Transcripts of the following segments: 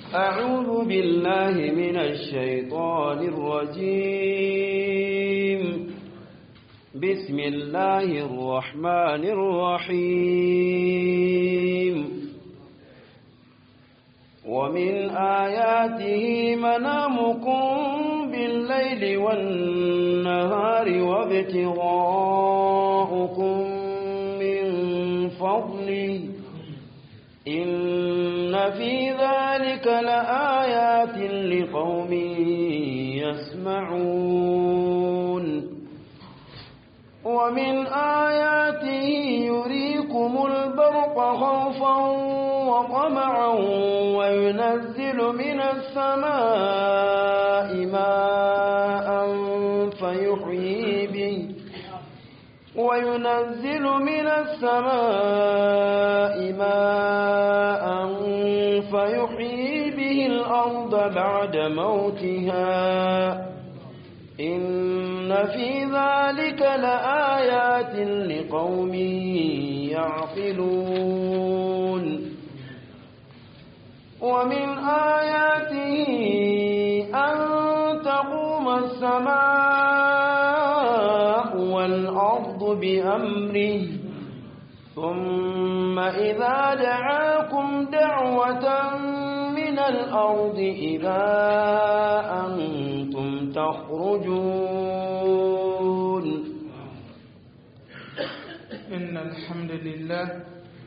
أعوذ بالله من الشيطان الرجيم بسم الله الرحمن الرحيم ومن آياته منامكم بالليل والنهار وابتغاؤكم من فضله إن في ذلك لآيات لقوم يسمعون ومن آياته يريكم البرق خوفا وطمعا وينزل من السماء ماء فيحيي به وينزل من السماء ماء فيحيي به الأرض بعد موتها إن في ذلك لآيات لقوم يعقلون ومن آياته أن تقوم السماء والأرض بأمره ثم إذا دعاكم دعوة من الأرض إذا أنتم تخرجون إن الحمد لله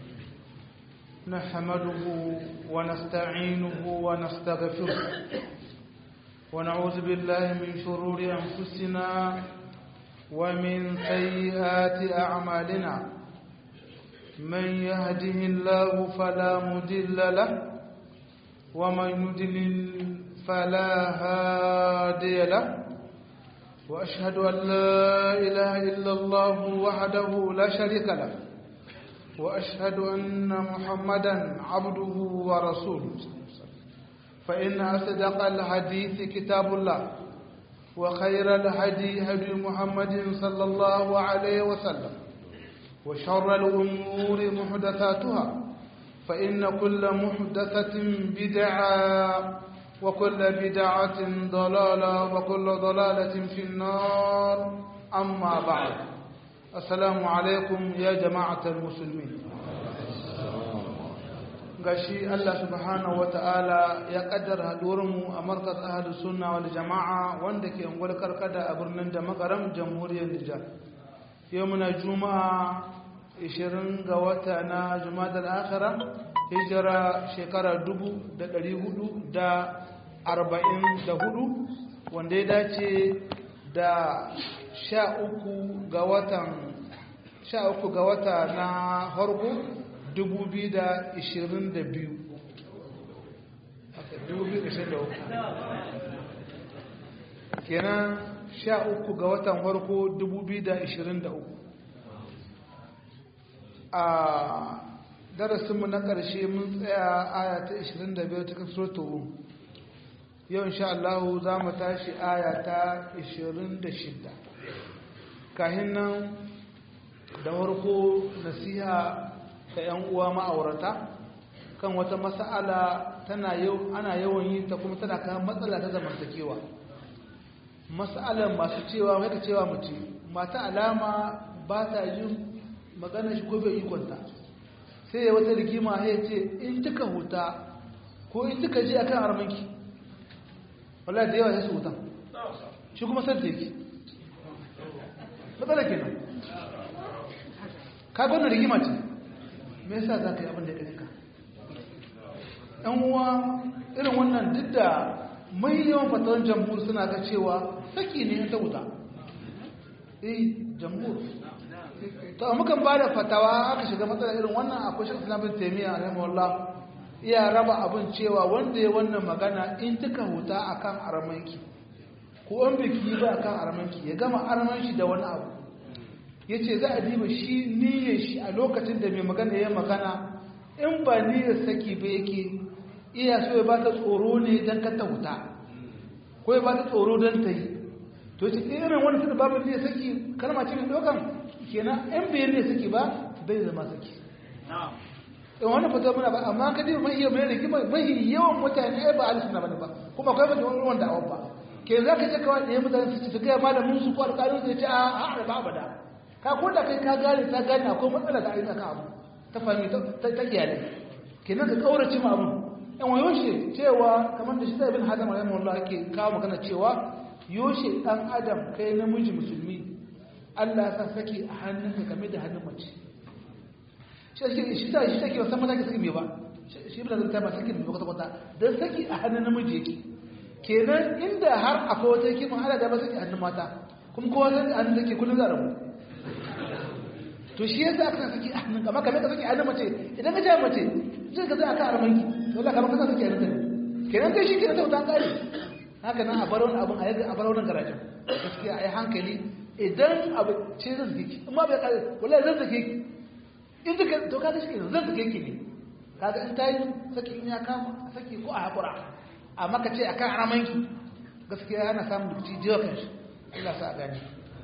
نحمده ونستعينه ونستغفره ونعوذ بالله من شرور أنفسنا ومن سيئات أعمالنا من يهده الله فلا مضل له ومن يضلل فلا هادي له وأشهد أن لا إله إلا الله وحده لا شريك له وأشهد أن محمدا عبده ورسوله فإن أصدق الحديث كتاب الله وخير الهدي هدي محمد صلى الله عليه وسلم وشر الأمور محدثاتها فإن كل محدثة بدعة وكل بدعة ضلالة وكل ضلالة في النار أما بعد السلام عليكم يا جماعة المسلمين gashi Allah subhanahu wa ta'ala ya kaddara haɗuwarmu a markas ahalus sunna wal jama'a wanda ke ungwar karkada a birnin da makaram jamhuriyar Nijar yau muna juma'a 20 ga wata na jumadar akhira hijira shekara 444 wanda ya dace da 13 ga watan 13 ga wata na harko 2022 kenan 13 ga watan harko 2023 a darasinmu na ƙarshe mun tsaya aya ta 25 cikin suratul rum yau insha Allah za mu tashi aya ta 26 kahin nan da farko nasiha ga 'yan uwa ma'aurata kan wata mas'ala tana yau ana yawan yi ta kuma tana kan matsala ta zamantakewa mas'alar masu cewa wata cewa mace mata alama ba ta yin magana shi ko bai ikonta sai ya wata rigima ya ce in kika huta ko in kika je akan armanki wallahi da yawa sai su hutan shi kuma san yake matsala kenan ka gwamna rigima ce me yasa za ka yi abin da ya ka ɗan uwa irin wannan duk da mai yawan fatawar jamhur suna ga cewa saki ne ta wuta eh jamhur to mukan ba da fatawa aka shiga matsala irin wannan akwai shi islamin taimiyya rahimahullah iya raba abin cewa wanda ya wannan magana in tuka huta akan aramanki ko an biki ba akan aramanki ya gama aramanshi da wani abu ya ce za a diba shi niyyar shi a lokacin da mai magana ya magana in ba niyyar saki ba yake iya so ya ba ta tsoro ne don kata wuta ko ya ba ta tsoro don ta yi to ce irin wani suka babu niyyar saki kalma ce mai dokan kenan in bai niyyar saki ba bai zama saki in wannan fata muna ba amma ka ji mai iya mai rigima mai yawan mutane ai ba alisu na bane ba kuma akwai mata wani wanda awon ba ke za ka je kawai ɗaya mutane su ci gaya malamin su ko alƙalin su ce a a ba abada ka ko da kai ka gane ta gane akwai matsala da aika ka abu ta fahimi ta iyalai kenan ka kaurace ma abu yan wa yoshe cewa kamar da shi sai bin hadam rahimahullah ake kawo magana cewa yoshe dan adam kai namiji musulmi Allah ya sa saki a hannunka game da hannun mace shi shi ta shi take wasan maza ke saki me ba shi bin zanta ba saki me kwata kwata dan saki a hannun namiji yake kenan inda har akwai wata yake mun hada da ba saki a hannun mata kuma kowa sai a hannun take kullun za rabu to shi yasa aka saki a hannun amma kamar ka saki a hannun mace idan ka ja mace zai ka zai aka armanki to Allah kamar ka saki a hannun ne kenan kai shi kenan ta wuta kare haka nan a bar wani abun a yaga a bar wannan garajin gaskiya ai hankali idan abu ce zan zake ki amma bai kare wallahi zan zake ki in duka to kaga shi kenan zan zake ki ne kaga in tayi saki in ya kama saki ko a hakura amma ka ce akan aramanki gaskiya ana samun dukici jiwa kan shi Allah sa a gani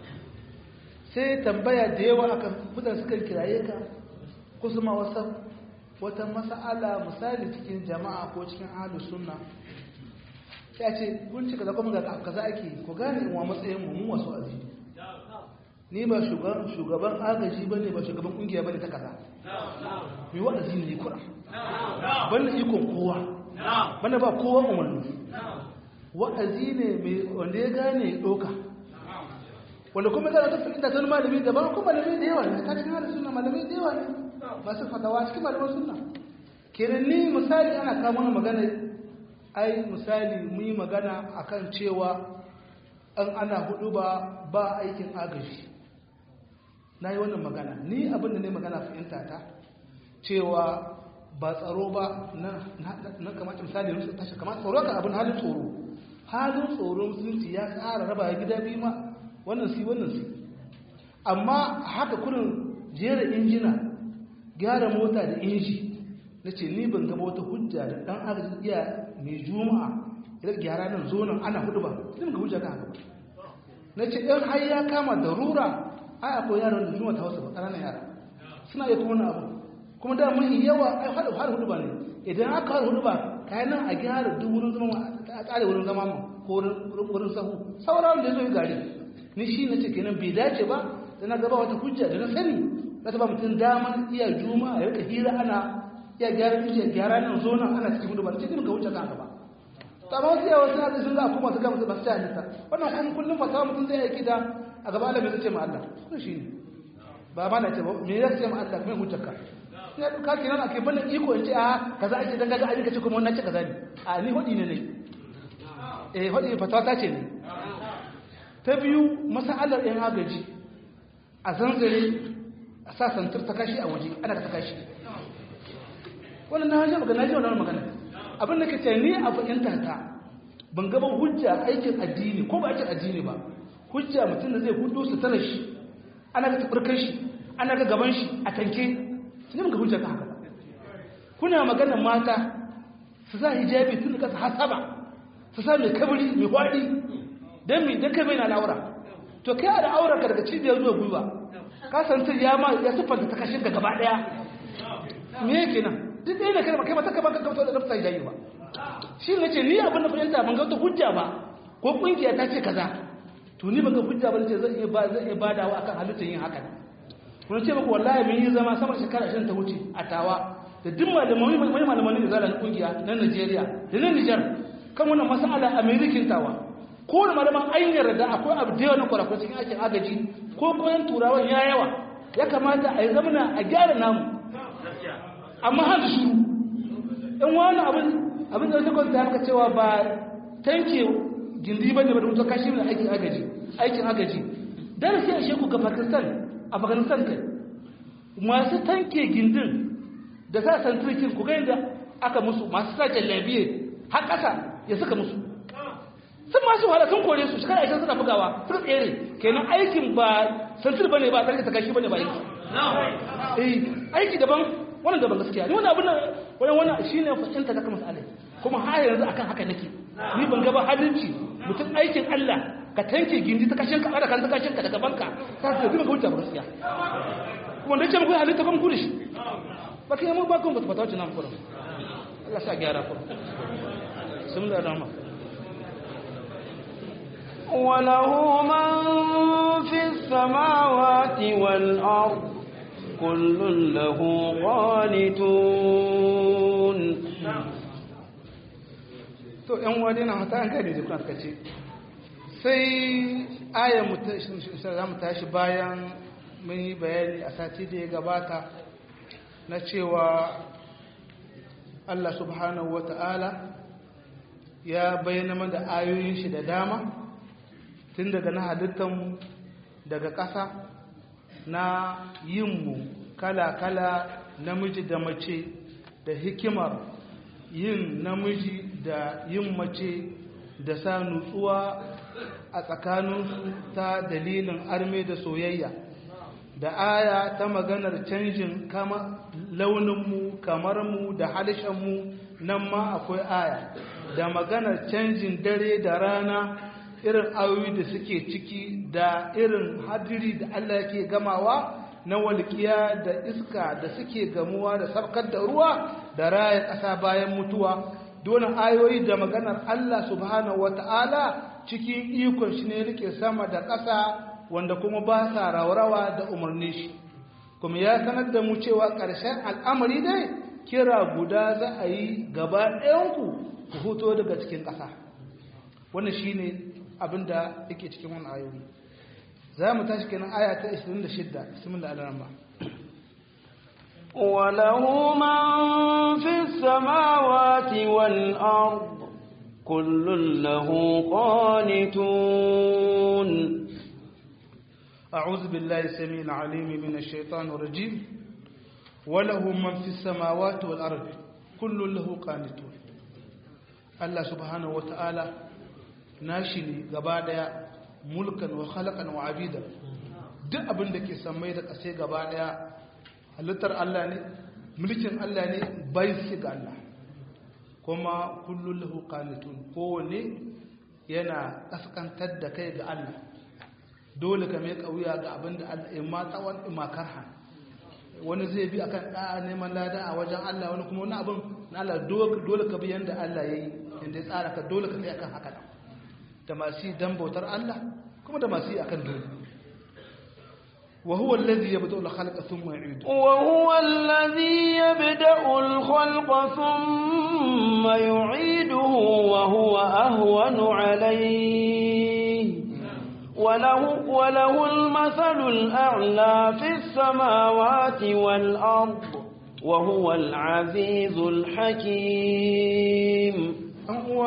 sai tambaya da yawa akan mutane suka kiraye ka ko su ma wasa wata mas'ala misali cikin jama'a ko cikin ahlus sunna sai a ce kun cika da kuma ga kaza ake ku gane in wa matsayin mu mu wasu azi ni ba shugaban shugaban agaji bane ba shugaban kungiya bane ta kaza mai wa'azi ne kura bane ikon kowa bane ba kowa umarni wa'azi ne mai wanda ya gane doka wanda kuma zara ta fahimta ta malami da ba kuma malami da yawa ne ta cikin halin suna malami da yawa ne masu fatawa cikin malaman suna kenan ni misali ana kama magana ai misali mu yi magana akan cewa an ana hudu ba ba aikin agaji na yi wannan magana ni abin da ne magana fahimta ta cewa ba tsaro ba na kamata misali rusu tashi kamata tsoro kan abin halin tsoro halin tsoro musulunci ya tsara raba gida biyu ma wannan si wannan si amma haka kurin jera injina gyara mota da inji na ce ni ban gaba wata hujja da dan agaji iya mai juma'a idan gyara nan zo nan ana hudu ba zan ga hujja kan haka na ce ɗan har ya kama da rura ai akwai yaran da juma'a ta hausa ba ƙananan yara suna iya kuma abu kuma da mun yawa ai har har hudu ba ne idan aka har hudu ba kayan nan a gyara duk wurin zama a tsare wurin zama ma ko wurin sahu sauran da ya zo yi gari ni shi na ce kenan bai dace ba da na gaba wata hujja da na sani za ta ba mutum damar iya juma'a ya rika hira ana iya gyara iya gyara nan zo nan ana cikin hudu ba cikin ka wuce kan gaba to amma wasu yawa suna da sun za a kuma su gama su basu ta halitta wannan kuma kullum fatawa mutum zai aiki da a gaba Allah mai zace ma Allah kuma shi ne ba ma na ce ba me ya ce ma Allah kuma hujjar ka ya duka kenan ake bane iko in ce a kaza ake dan gaga aji kace kuma wannan ce kaza ne a ni hudi ne ne eh hudi fatawa ta ce ne ta biyu masalar ɗin agaji a zanzare a sa santar ta kashi a waje ana ta kashi wannan na hajji magana ji wannan magana abin da ka ce ni a fahimta ta ban gaban hujja aikin addini ko ba aikin addini ba hujja mutum da zai hudu su tara shi ana ga tabarkar shi ana ga gaban shi a tanke su ne ga hujja ka haka kuna magana mata su sa hijabi tun da kasa hasaba su sa mai kabari mai kwaɗi don mi don kai bai na al'aura to kai a da aurarka daga cibiyar zuwa gwiwa ka san sai ya ma ya siffanta ta kashin ka gaba daya me yake nan duk ɗaya da kai ba kai ba ta kaba ka kamta da nafsa hijabi ba shi ne ce ni abin da fahimta ban ga wata hujja ba ko kungiya ta ce kaza to ni ban ga hujja ba ce zan iya ba zan iya badawa akan halittar yin haka kun ce muku wallahi mun yi zama sama shekara 20 ta wuce a tawa da duk malamai mai malamai da zalan kungiya na Najeriya da na Niger kan wannan mas'ala American tawa ko da malaman an yarda akwai abu da yawa na kwarakwa cikin aikin agaji ko koyan turawan ya yawa ya kamata a yi zamana a gyara namu amma har da shuru in wani abin abin da wata kwanta haka cewa ba tanke gindi ba ne ba da mutu kashi da aikin agaji aikin agaji dan sai a sheku ga pakistan a afghanistan kai masu tanke gindin da sa santirkin ku ga yadda aka musu masu sa jallabiye har ƙasa ya suka musu sun masu wahala sun kore su shekara ashirin suna bugawa sun tsere kenan aikin ba santir bane ba tsarki takashi bane ba yanki eh aiki daban wannan daban gaskiya ni wannan abin wannan wannan shine fahimta ta kamar alai kuma har yanzu akan haka nake ni ban ga ba halinci mutum aikin Allah ka tanke gindi ta kashin ka kan ta kashin ka daga banka ka ce zai ga wuta gaskiya kuma da ce muku halitta kuma ku da shi ba kai mu ba kun ba fata wacce nan kurum Allah sa gyara kurum sun da dama وله من في السماوات والأرض كل له قانتون to ‘yan wani na hata an kai da jikuna suka ce sai ayan za mu tashi bayan mun yi bayani a sati da ya gabata na cewa Allah subhanahu wa ta'ala ya bayyana mana da ayoyin shi da dama tun daga na halittanmu daga ƙasa na yinmu kala-kala namiji da mace da hikimar yin namiji da yin mace da sa nutsuwa a tsakaninsu ta dalilin arme da soyayya da aya ta maganar canjin kama launinmu kamarmu da halishanmu nan ma akwai aya da maganar canjin dare da rana irin ayoyi da suke ciki da irin hadiri da Allah yake gamawa na walƙiya da iska da suke gamuwa da sabkar da ruwa da raya ƙasa bayan mutuwa dole ayoyi da maganar Allah subhanahu wata'ala cikin ikon shi ne rike sama da ƙasa wanda kuma ba sa raurawa da umarni shi kuma ya sanar da mu cewa ƙarshen al'amari dai kira guda za a yi gaba ɗayanku ku huto daga cikin ƙasa wannan shi ne abin da yake cikin wani ayoyi za mu tashi kenan aya ta 26 bismillah al-rahman وله من في السماوات والأرض كل له قانتون أعوذ بالله السميع العليم من الشيطان الرجيم وله من في السماوات والأرض كل له قانتون الله سبحانه وتعالى ناشني غبادا ملكا وخلقا وعبيدا duk abin da ke sammai da ƙasai gaba ɗaya halittar Allah ne mulkin Allah ne bai su ga Allah kuma kullum lahu qanitun kowanne yana kaskantar da kai ga Allah dole ka mai kauya ga abin da Allah in ma tsawon in ma karha wani zai bi akan da'a neman lada a wajen Allah wani kuma wani abin na Allah dole ka bi yanda Allah ya yi yanda ya tsara ka dole ka tsaye akan haka da masu yi dan bautar Allah kuma da masu yi akan dole وهو الذي يبدأ الخلق ثم يعيده وهو الذي يبدأ الخلق ثم يعيده وهو أهون عليه وله, وله المثل الأعلى في السماوات والأرض وهو العزيز الحكيم هو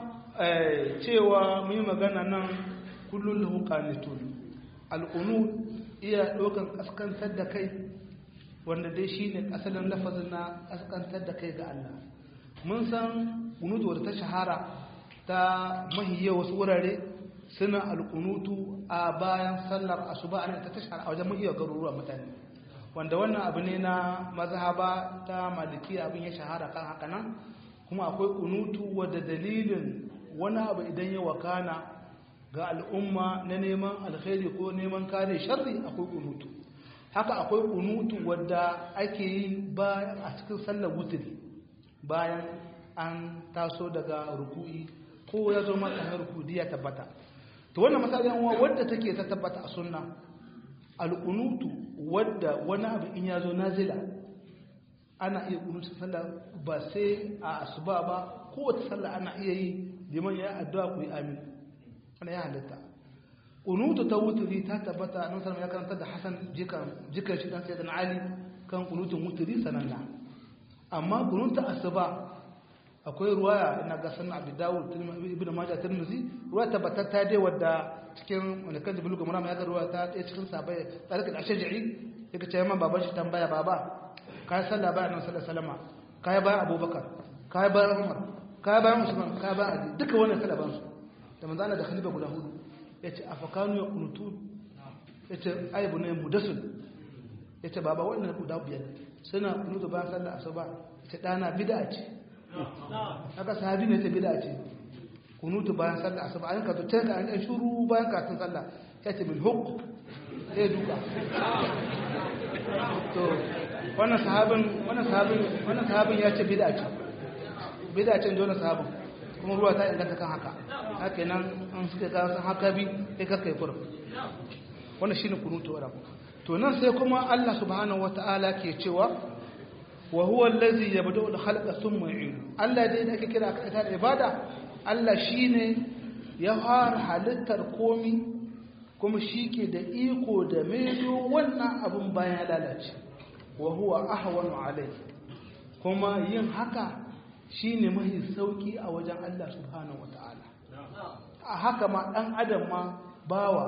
cewa mai magana nan kullum lahu qanitun al-qunut iya ɗaukan ƙaskantar da kai wanda dai shi ne asalin lafazin na ƙaskantar da kai ga Allah mun san kunutu wadda ta shahara ta mahiyya wasu wurare suna alkunutu a bayan sallar asuba ana ta shahara a wajen mahiyya garuruwa mutane wanda wannan abu ne na mazhaba ta maliki abin ya shahara kan haka nan kuma akwai kunutu wadda dalilin wani abu idan ya wakana ga al'umma na neman alkhairi ko neman kare sharri akwai kunutu haka akwai kunutu wadda ake yi bayan a cikin sallar wutiri bayan an taso daga ruku'i ko ya zo maka na rukudi ya tabbata to wannan masalin uwa wadda take ta tabbata a sunna alkunutu wadda wani abu in ya zo nazila ana iya kunutu sallah ba sai a asuba ba kowace sallah ana iya yi liman ya addu'a ku yi amin wani ya halitta kunutu ta wuturi ta tabbata nan salama ya karanta da hasan jikan shi dan sai da ali kan kunutun wuturi sananna amma kunutu asuba akwai ruwaya ina ga sanin abu dawud ibn majah tirmidhi ruwaya tabbatar ta dai wadda cikin wani kan jibilu ga murama ya ga ruwaya ta ɗaya cikin sabai tsarik da ashja'i yake ce man baban shi tambaya baba kai sallah bayan nan sallallahu alaihi wasallam kai bayan abubakar kai bayan umar kai bayan usman kai bayan ali duka wannan sallah ban su da manzo Allah da khalifa guda hudu yace afakanu ya kunutu yace aibu ne mudasul yace baba wannan guda biyar suna kunutu bayan sallah asuba yace dana bid'a ce haka sahabi ne ta bid'a ce kunutu bayan sallah asuba an ka to ta ka an shuru bayan karatun sallah yace min hukk sai duka to wannan sahabin wannan sahabin wannan sahabin ya ce bid'a ce bid'a ce dole sahabin kuma ruwa ta inganta kan haka haka nan an suka ga san haka bi sai ka kai kurum wannan shine kunutu wa to nan sai kuma Allah subhanahu wataala ke cewa wa huwa allazi yabda'u al-khalqa thumma yu'idu Allah dai da ake kira ka ta ibada Allah shine ya fara halittar komi kuma shike da iko da maido wannan abun bayan ya lalace wa huwa ahwanu alayhi kuma yin haka shine mahi sauki a wajen Allah subhanahu wataala a haka ma dan adam ma bawa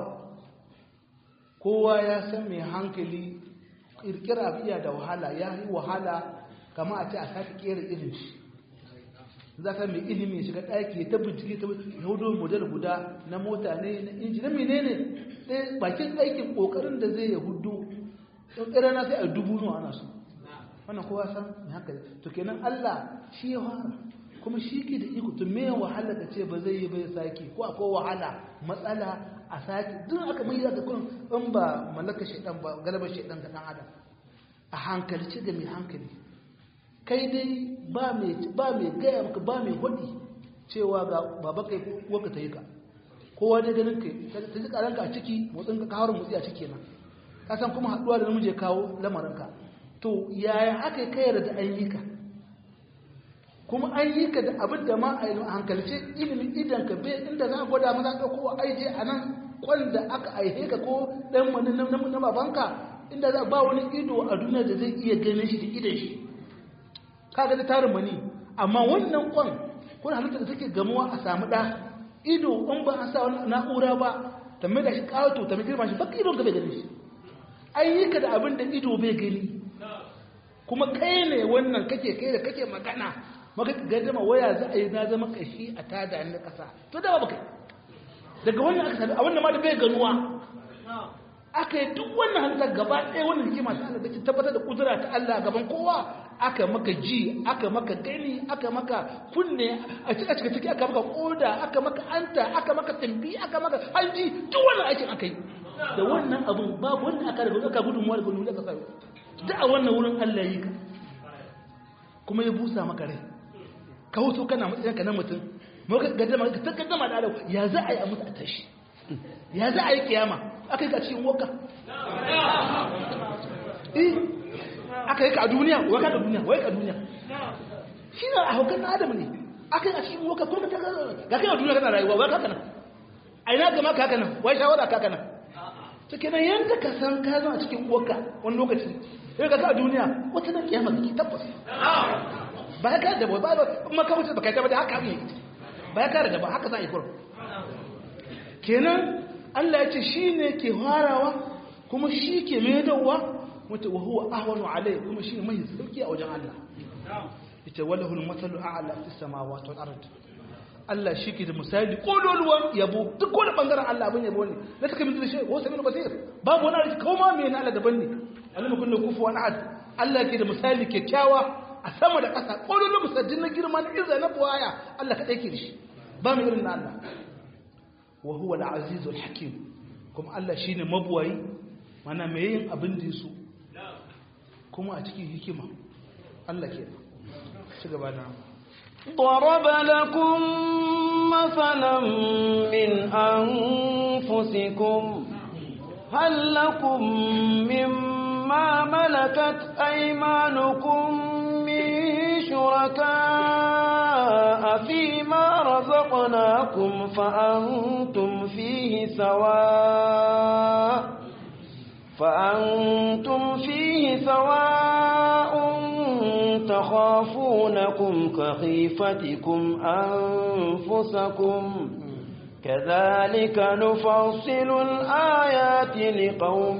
kowa ya san mai hankali kirkira iya da wahala ya yi wahala kama a ce a sake kera irin shi za ka mai ilimi shiga ɗaki ta bincike ta hudu model guda na mota ne na inji na menene ɗaya bakin aikin ƙoƙarin da zai ya hudu ɗan na sai a dubu nuwa ana so wannan kowa san mai hankali to kenan allah shi ya fara kuma shi ke da iko to me wahala ka ce ba zai yi bai sake ko akwai wahala matsala a sake duk aka mai da kun in ba mallaka shaidan ba galabar shaidan ga dan adam a hankali ce da mai hankali kai dai ba mai ba mai gaya maka ba mai hudi cewa ga baba kai waka ta yi ka kowa dai ganin kai ta ji karanka a ciki motsin ka kawo motsi a ciki nan ka san kuma haduwa da namiji kawo lamarin ka to yaya aka yi kayar da an yi ka kuma an yi ka da abin da ma a hankalce ilimin idan ka bai inda za a gwada maza ka kowa aije a nan kwanda aka aihe ka ko dan wani na babanka inda za ba wani ido a duniya da zai iya ganin shi da idan shi ka ga tarin mani amma wannan kwan kun halitta da take gamuwa a samu da ido in ba an sa wani na'ura ba ta mai da shi kawato ta mai girma shi baka idon ka bai gani shi an yi ka da abin da ido bai gani kuma kai ne wannan kake kai da kake magana maka gaddama waya za a yi na zama kashi a tada na kasa to da ba kai daga wannan aka sami a wannan ma da bai ganuwa aka yi duk wannan halittar gaba ɗaya wannan hikima ta Allah da ke tabbatar da kudura ta Allah gaban kowa aka maka ji aka maka gani aka maka kunne a cika cika ciki aka maka koda aka maka anta aka maka tambi aka maka hanji duk wannan aikin aka yi da wannan abun babu wanda aka daga aka gudunmuwa daga wani aka sami da a wannan wurin Allah yi ka kuma ya busa maka rai ka hoto kana matsayinka na mutum maka gaddama ka ta gaddama da alau ya za a yi a mutu a tashi ya za a yi kiyama aka yi ka cikin waka eh aka yi ka a duniya waka da duniya wai ka duniya shi na a haukan na adam ne aka yi a cikin waka kuma ta ga kai a duniya kana rayuwa wai kaka nan a ina gama kaka nan wai shawara kaka nan ta kenan yadda ka san ka zama a cikin waka wani lokaci sai ka ka a duniya wata na kiyama kake tabbas ba ya kare da ba ba kuma ka wuce ba kai tabbata haka ne ba ya kare da ba haka za a yi kurum kenan Allah ya ce shi ne ke farawa kuma shi ke maidawa wata wa huwa ahwanu alai kuma shi ne mai sauki a wajen Allah ita walahu al-masalu a'la fi samawati wal ard Allah shi ke da misali kololuwan yabo duk wani bangaren Allah abin yabo ne la take min shi wa sami basir babu wani arziki ko ma me na Allah daban ne Allah kun da kufu wani ad Allah ke da misali kyakkyawa a sama da ƙasa kololuwan musajjin na girma na izza na buwaya Allah kadai ke da shi ba mu irin na Allah wa huwa al-azizul hakim kuma Allah shine mabuwayi mana mai yin abin da yaso kuma a cikin hikima Allah ke ci gaba da ضرب لكم مثلا من أنفسكم هل لكم مما ملكت أيمانكم من شركاء فيما رزقناكم فأنتم فيه سواء فأنتم فيه سواء تخافونكم كخيفتكم أنفسكم كذلك نفصل الآيات لقوم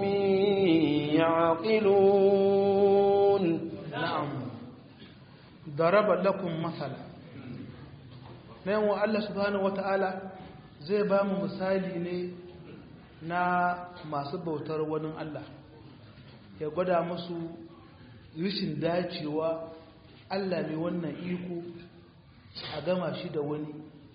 يعقلون نعم ضرب لكم مثلا nan wa Allah subhanahu wata'ala zai ba mu misali ne na masu bautar wani Allah ya gwada musu rishin dacewa Allah ne wannan iko a gama shi da wani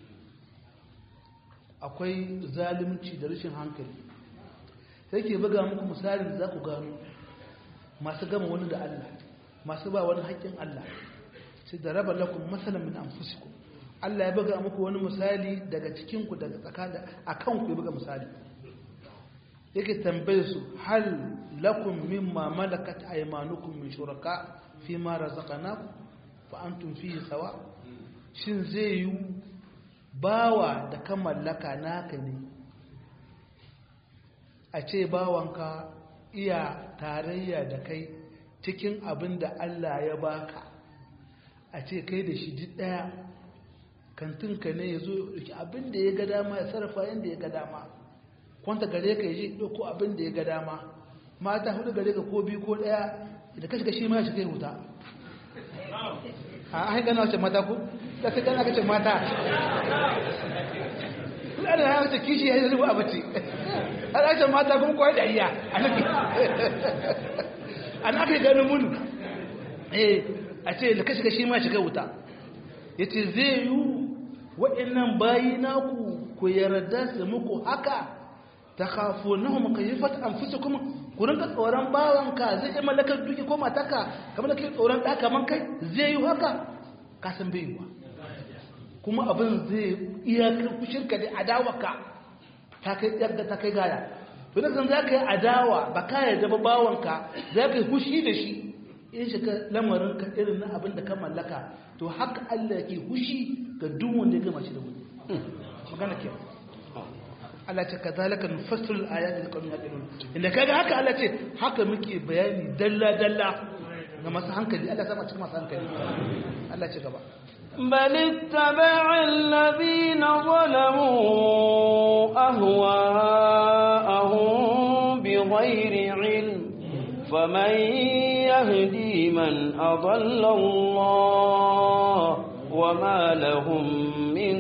akwai zalunci da rishin hankali sai ke buga muku misalin da za ku gano masu gama wani da Allah masu ba wani haƙƙin Allah sai da raba lakum masalan min anfusikum Allah ya buga muku wani misali daga cikin ku daga tsakanin akan ku ya buga misali yake tambaye su hal lakum mimma malakat aymanukum min shuraka fi ma razaqnakum fa antum fihi sawa shin zai yi bawa da kan mallaka naka ne a ce bawanka iya tarayya da kai cikin abin da Allah ya baka a ce kai da shi duk daya kantinka ne ya zo abin da ya ga dama ya sarrafa yadda ya ga dama kwanta gare ka yi ɗauko abin da ya ga dama mata hudu gare ka ko biyu ko ɗaya da kashi kashi ma shi kai wuta a an gana wace mata ku da sai gana kace mata kula da ya wace kishi ya yi zuwa a bace har ake mata kuma kawai da iya an aka yi ganin munu eh a ce da kashi kashi ma shi kai wuta ya ce zai yi waɗannan bayi naku ku yarda su muku haka ta kafo na mu kai fata an fusa kuma ku rinka tsoron bawanka zai yi mallakar duki ko mataka kamar da kai tsoron ɗa kaman kai zai yi haka ka san bai yiwa kuma abin zai iya shirka da adawarka ta kai yadda ta kai gaya to da san za ka yi adawa ba ka yarda ba bawanka za ka yi hushi da shi in shiga lamarinka irin na abin da ka mallaka to haka Allah ke hushi ga duk wanda ya gama shi da wani magana ke Allah ce kazalika nufassilu al-ayati liqawmin yaqilun inda kaga haka Allah ce haka muke bayani dalla dalla ga masu hankali Allah sama cikin masu hankali Allah ce gaba بل اتبع الذين ظلموا أهواءهم بغير علم فمن يهدي من أضل الله وما لهم من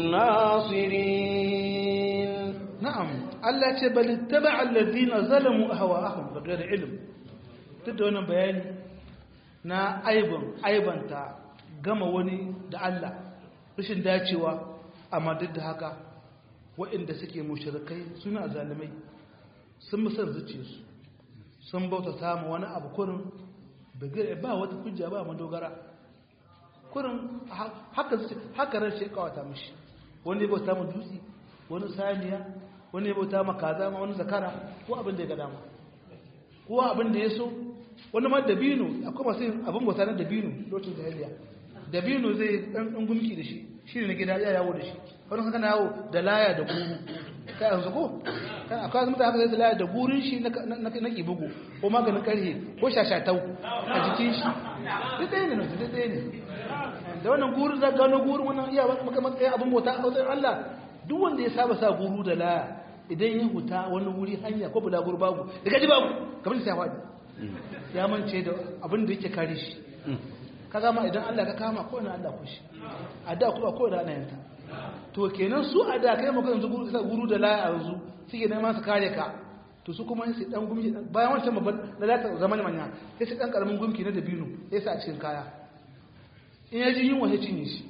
ناصرين na'am Allah ce bal ittaba'a alladhina zalamu ahwa'ahum bighayr ilm duk da wannan bayani na aibun aibanta gama wani da Allah rashin dacewa amma duk da haka waɗanda suke mushrikai suna zalimai sun musar zuciyarsu sun bauta samu wani abu kurin bighayr ba wata hujja ba madogara kurin haka haka ran shi kawata mishi wani ya bauta mu dutse wani saniya wani ya bauta ma kaza ma wani zakara ko abin da ya ga dama ko abin da ya so wani ma dabino akwai masu yin abin bauta na dabino lokacin jahiliya dabino zai dan dan gumki da shi shi ne na gida ya yawo da shi wani kan kana yawo da laya da guru kai yanzu ko kan akwai mutane haka zai da laya da gurin shi na na na kibugu ko maganin karhe ko shashatau a jikin shi duk ɗaya ne duk ɗaya ne da wannan gurin za gano gurin wannan iya maka matsayin abin bauta a matsayin Allah duk wanda ya saba sa guru da laya idan ya huta wani wuri hanya ko bulagur babu da gaji babu kamar sai faɗi ya mance da abin da yake kare shi ka gama idan Allah ka kama ko ina Allah ku shi a da kuma ko da ana yanta to kenan su a da kai maka yanzu guru guru da laya yanzu suke neman su kare ka to su kuma sai dan gumki bayan wancan babban da lata zaman manya sai su dan karamin gumki na dabino sai sa a cikin kaya in ya ji yunwa sai cinye shi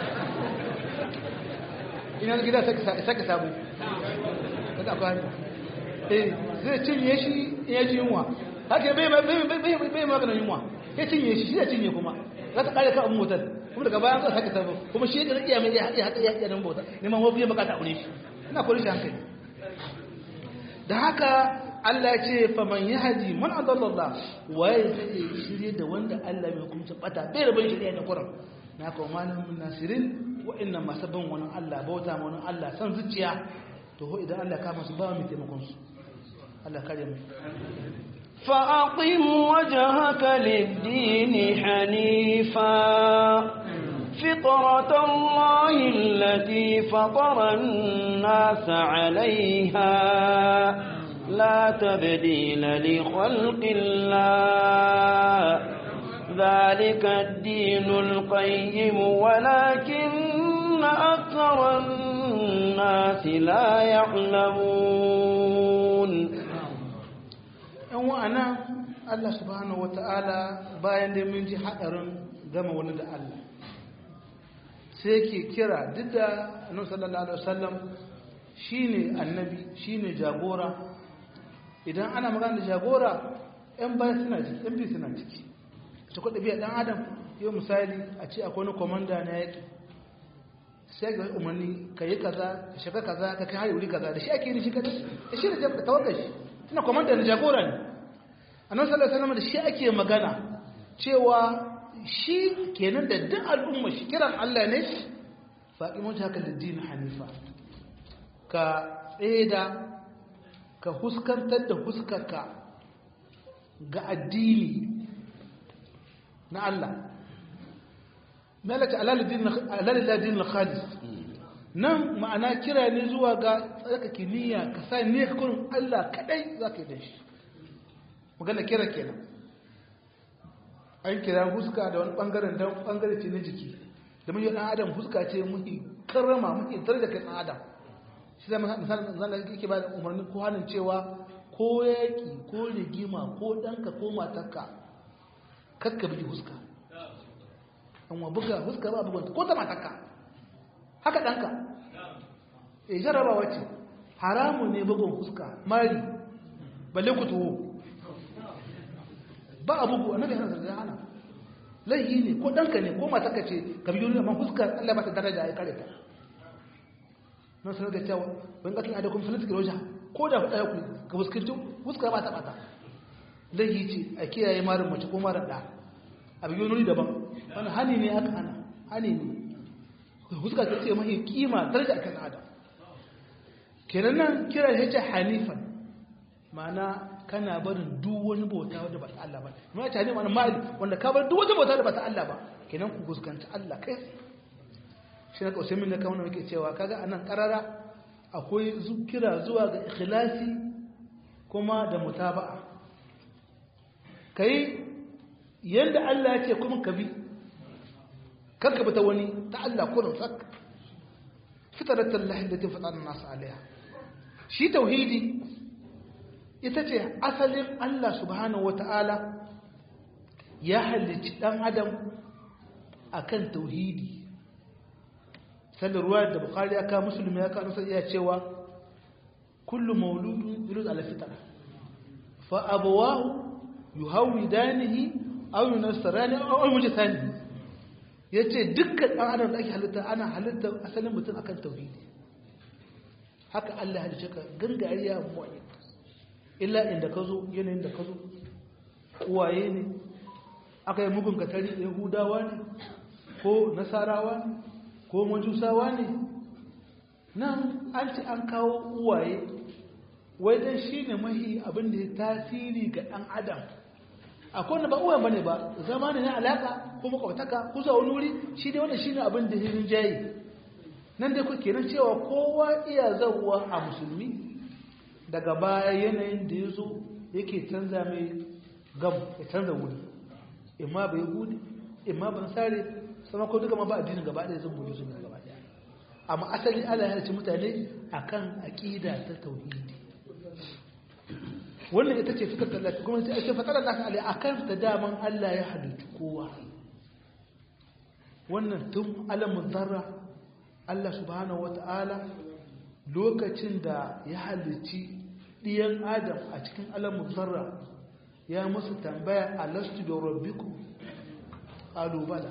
ina gida sake sabo daga kwari eh zai cinye shi in ya ji yunwa haka bai bai maganin yunwa ya cinye shi shi da cinye kuma za ta kare kan motar kuma daga bayan zai sake sabo kuma shi da iya mai ya haɗa ya haɗa nan bauta neman wafi ya bukata aure shi ina kore shi hankali da haka Allah ya ce faman yahdi man adallallah waye zai shirye da wanda Allah mai hukunta bata bai rabon shirye da Qur'an na kawo malamin nasirin wa'annan masu bin wani Allah bauta ma wani Allah san zuciya to ho idan Allah kama su ba mu taimakon su Allah kare mu فأقم وجهك للدين حنيفا فطرة الله التي فطر الناس عليها لا تبديل لخلق الله ذلك الدين القيم ولكن أكثر الناس لا يعلمون yan wa'ana Allah subhanahu wata'ala bayan da mun ji haɗarin gama wani da Allah sai ke kira duk da annabi sallallahu alaihi wasallam shine annabi shine jagora idan ana magana da jagora yan baya suna ciki yan biyu suna ciki ta kuɗa biya ɗan adam yau misali a ce akwai wani komanda na yaƙi sai ga umarni ka yi kaza ka shiga kaza ka kai hari wuri kaza da shi ake yi shi kaza da shi da tawagar shi tana komanda na jagora ne a nan sallar salama da shi ake magana cewa shi kenan da duk al'umma shi kiran allah ne faɗi mun haka da dini hanifa ka tseda ka huskantar da huskarka ga addini na Allah malaka alaladin khalis nan ma'ana kira ne zuwa ga tsarkake niyya ka sa niyya kurin Allah kadai za ka yi da shi magana kira kenan an kira huska da wani bangaren don bangare ce na jiki da mun yi dan adam huska ce muke karrama muke tare da kai dan adam shi zama misalin zan yake ba da umarni ko hannun cewa ko yaƙi ko rigima ko ɗanka ko matarka kakka bigi huska an wa buga huska ba bugunta ko ta matarka haka ɗanka e jaraba wacce haramu ne bugun huska mari balle ku tuwo ba a bugu annabi hana zarga hana laihi ne ko ɗanka ne ko matarka ce ka biyo ne amma huskar allah ba ta daraja ya kare ta nan sanar da cewa wani ƙaƙin adakun filitik roja ko da ɗaya ku ga fuskanci fuskar ba ta ɓata laihi ce a kiyaye marin mace ko marar ɗa a biyu nuri daban wani hani ne aka hana hani ne fuska ta ce mahi kima daraja a kan adam kenan nan kira ya ce hanifan ma'ana kana barin duk wani bauta wanda ba ta Allah ba ma ta ne ma'ana ma'ali wanda ka bar duk wani bauta da ba ta Allah ba kenan ku fuskanci Allah kai shi na kaushe min na kawo muke cewa kaga anan karara akwai kira zuwa ga ikhlasi kuma da mutaba'a kai yanda Allah ya ce kuma ka bi kanka bi ta wani ta Allah kullum sak fitratul lahi da ta fatana nasu alaiha shi tauhidi ita ce asalin Allah subhanahu wata'ala ya halicci dan adam akan tauhidi sallar ruwa da bukari ya kawo musulmi ya kawo iya cewa kullu mauludun yulud ala fitra fa abawahu yuhawidanihi aw yunassarani aw yumjisani yace dukkan dan adam da ake halitta ana halitta asalin mutum akan tauhidi haka Allah ya halice ka gangariya mu'min illa inda ka zo yanayin da ka zo uwaye ne aka yi mugun katari yahudawa ne ko nasarawa ne ko majusawa ne nan an ci an kawo uwaye wai dan shi ne mahi abin da ya tasiri ga ɗan adam akwai wanda ba uwayen ba ne ba zama ne na alaƙa ko makwataka ko zuwa wani wuri shi dai wanda shi ne abin da ya rinjaye nan dai kuke nan cewa kowa iya zauwa a musulmi daga baya yanayin da ya zo yake canza mai gam ya canza wuri imma bai gudu imma ban sare sama ko duka ma ba addinin gaba ɗaya zan buɗe su ne gaba ɗaya amma asali Allah ya halicci mutane akan aqida ta tauhidi wannan ita ce fikar Allah kuma sai ake fatar Allah alai akan ta daman Allah ya halicci kowa wannan tun alamun zarra Allah subhanahu wata'ala lokacin da ya halicci ɗiyan adam a cikin alamun zarra ya musu tambaya alastu da rabbiku ƙalubala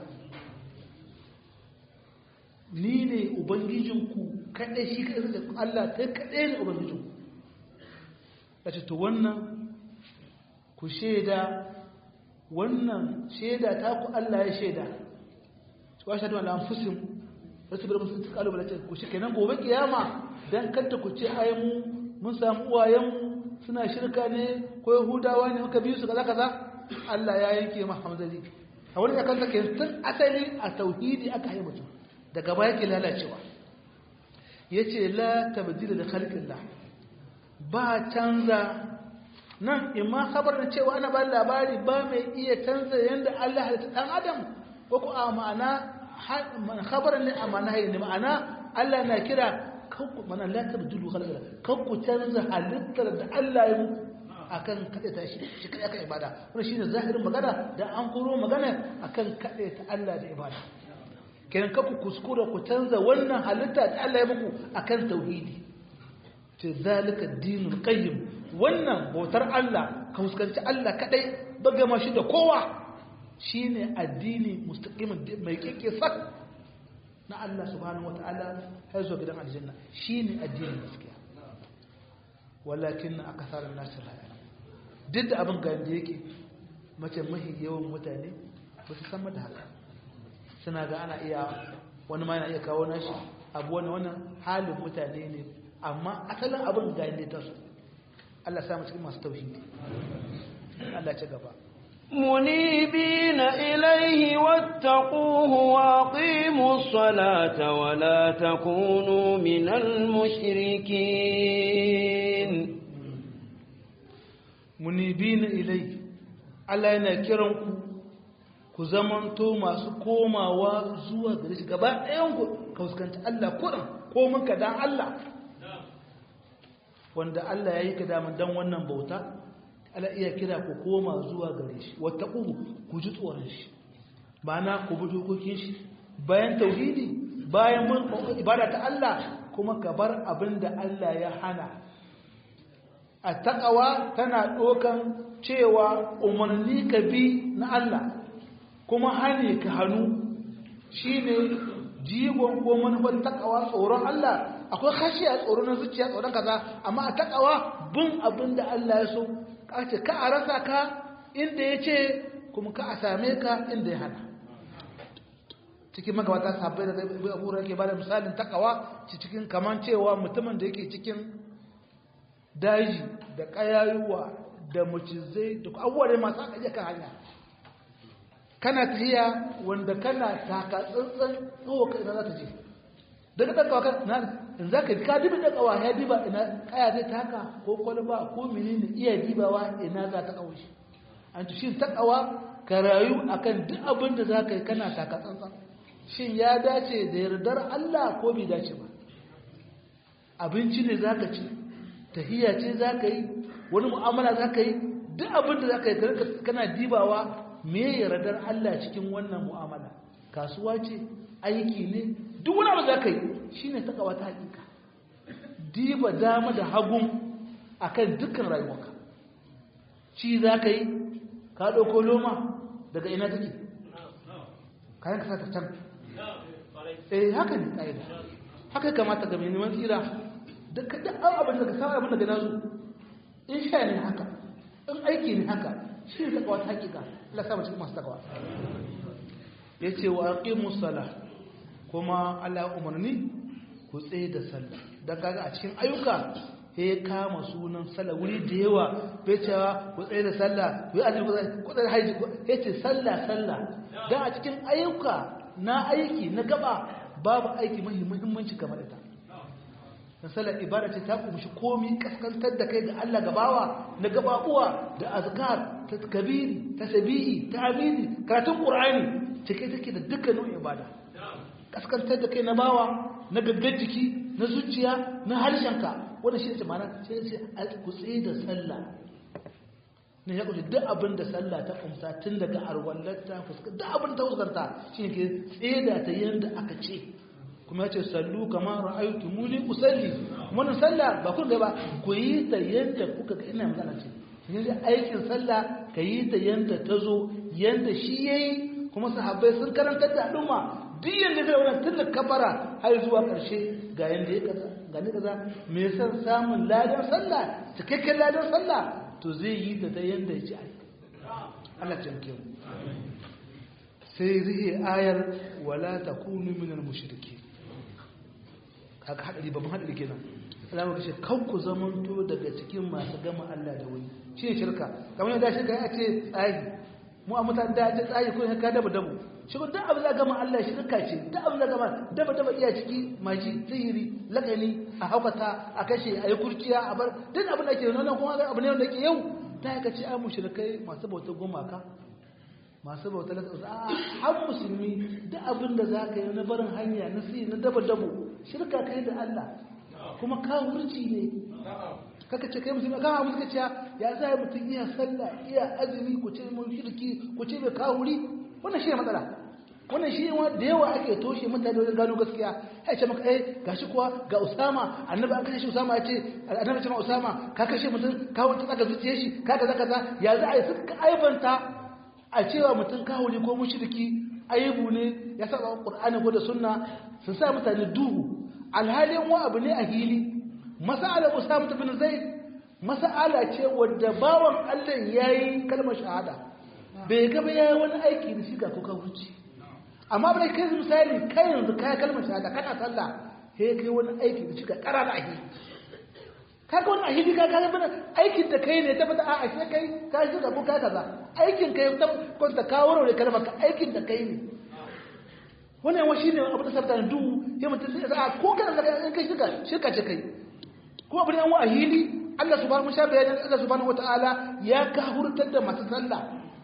ni ne ubangijinku kaɗai shi kaɗai da Allah ta kaɗai ne ubangijinku ya ce to wannan ku shaida wannan shaida ta ku Allah ya shaida su washe da an fusin wasu birnin sun kalu bala ce ku shi kenan gobe kiyama dan kanta ku ce ai mu mun samu uwayenmu suna shirka ne ko yahudawa ne muka biyu su kaza kaza Allah ya yanke ma hamzali a wani yakan take tun asali a tauhidi aka yi mutum daga baya yake lalacewa yace la tabdila li khalqillah ba canza nan imma khabar da cewa ana ba labari ba mai iya canza yanda Allah halitta dan adam ko ko a ma'ana khabarin ne a ma'ana ne ma'ana Allah na kira kanku mana la tabdulu khalqillah kanku canza halittar da Allah ya muku akan kada ta shi shi kada aka ibada wannan shine zahirin magana da an koro magana akan kada ta Allah da ibada kenan kanku kuskura ku canza wannan halitta da Allah ya muku akan tauhidi ce zalika dinul qayyim wannan bautar Allah ka fuskanci Allah kadai baga ma shi da kowa shine addini mustaqimin mai kike sak na Allah subhanahu wataala har zuwa gidan aljanna shine addinin gaskiya walakin akthar an-nas la ya'lam duk da abin ga yanda yake mace mahi yawan mutane ba su san da haka suna ga ana iya wani ma yana iya kawo nashi abu wani wannan halin mutane ne amma asalin abin ga yanda ta su Allah sa mu cikin masu tauhidi Allah ci gaba منيبين إليه واتقوه وأقيموا الصلاة ولا تكونوا من المشركين منيبين إليه Allah yana kiran ku ku zamanto masu komawa zuwa gare shi gaba ɗayan ku ka fuskanci Allah kuɗin ko muka dan Allah wanda Allah ya yi ka daman dan wannan bauta ala iya kira ku koma zuwa gare shi wata ku ku ji tsoron shi ba na ku bi dokokin shi bayan tauhidi bayan mun ibada ta Allah kuma ka bar abin da Allah ya hana a takawa tana ɗokan cewa umarni ka bi na Allah kuma hane ka hannu shine jigon ko manufar takawa tsoron Allah akwai khashiya tsoro na zuciya tsoron kaza amma a takawa bin abin da Allah ya so kace ka a rasa ka inda ya ce kuma ka a same ka inda ya hana cikin magabata sabbai da abu da ke bada misalin takawa cikin kaman cewa mutumin da yake cikin daji da kayayuwa da macizai da abubuwa da masu aka kan hanya kana tahiya wanda kana taka tsantsan tsawo ka ina za ta je daga ɗan kan na in za ka bi ka dibi ɗan kawa ya diba ina kaya zai taka ko kwalba ko menene iya dibawa ina za ta kawo shi an ci shi ta kawa ka rayu akan duk abin da za ka yi kana taka tsantsan shin ya dace da yardar Allah ko bai dace ba abinci ne za ka ci tahiya ce za ka yi wani mu'amala za ka yi duk abin da za ka yi kana dibawa me yardar Allah cikin wannan mu'amala kasuwa ce aiki ne duk wani abu za ka yi shi ne takawa ta hakika diba dama da hagun a kan dukkan rayuwarka ci za ka yi ka ɗauko loma daga ina take kayan ka sata can eh haka ne ƙa'ida haka kamata ga mai neman tsira da kaɗan abin da ka samu abin da gana zu in sha ne haka in aiki ne haka shi ne takawa ta hakika Allah sa cikin masu takawa ya ce wa aqimu sala kuma Allah umarni ku tsaye da sallah dan kaga a cikin ayyuka ya kama sunan sallah wuri da yawa bai cewa ku tsaye da sallah ku yi azumi ku tsaye haji ya ce sallah sallah dan a cikin ayyuka na aiki na gaba babu aiki mai muhimmanci kamar ita dan sallar ibada ce ta kumshi komi kaskantar da kai ga Allah gabawa na gababuwa da azkar ta kabiri ta sabihi ta amini karatun qur'ani cike take da dukkanin ibada kaskantar da kai na bawa na gaggar jiki na zuciya na harshenka wanda shi ne mana sai sai ku tsaye da sallah ne ya kuce duk abin da sallah ta kumsa tun daga arwallarta fuskar duk abin ta fuskanta shi ne ke tsaye da ta yanda aka ce kuma ya ce sallu kamar ra'aytu muni usalli wannan sallah ba kun ga ba ku yi ta yanda kuka ga ina magana ce yanzu aikin sallah ka yi ta yanda ta zo yanda shi yayi kuma sahabbai sun karantar da al'umma duk yanda zai wannan tun da kafara har zuwa ƙarshe ga yanda ya kaza ga ni kaza me san samun ladan sallah cikakken ladan sallah to zai yi ta ta yanda ya ci ai Allah ya mu sai rihe ayar wala takunu minal mushrikeen haka hadari babban hadari kenan Allah ya ce kan ku zamanto daga cikin masu gama Allah da wani shi ne shirka kamar yadda shirka ya ce tsayi mu a mutane da ce tsayi ko ka daba dabu shi ko duk abin da gama Allah shirka ce duk abin da gama daba daba iya ciki maji sihiri lakani a haukata a kashe a yi kurciya a bar duk abin da ke nuna kuma abu ne wanda ke yau ta yi kace ai mushrikai masu bautar gumaka masu bauta na a har musulmi duk abin da za ka yi na barin hanya na si na daba dabo shirka kai da Allah kuma kawurci ne kaka ce kai musulmi kama musu kaciya ya za yi mutum iya sallah iya azumi ku ce mun shirki ku ce mai kawuri wannan shi ne matsala wannan shi ne da yawa ake toshe mutane wajen gano gaskiya ya ce maka eh gashi kuwa ga usama annabi an kashe shi usama ya ce annabi ce ma usama ka kashe mutum ka wuce tsaka zuciye shi ka kaza kaza ya za a yi suka aibanta a cewa mutum kawuli ko mushriki aibu ne ya saba qur'ani ko da sunna su sa mutane duhu alhalin wa abu ne a hili mas'ala usama bin zaid mas'ala ce wadda bawan Allah yayi kalmar shahada bai ga ba yayi wani aiki da shiga ko kawuci amma bai kai misali kai yanzu kai kalmar shahada kana sallah sai kai wani aiki da shiga karara a hili kaga wannan ahidi ka kaga bana aikin da kai ne ta fata a ashe kai ka shiga ko ka kaza aikin kai ta kwanta ka warware kalmar ka aikin da kai ne wannan yawa shine abu da sabta du ya mutum sai a ko kana da in kai shiga shirka ce kai kuma abin yan ahidi Allah subhanahu wa ta'ala Allah subhanahu wa ta'ala ya kahurtar da masu sallah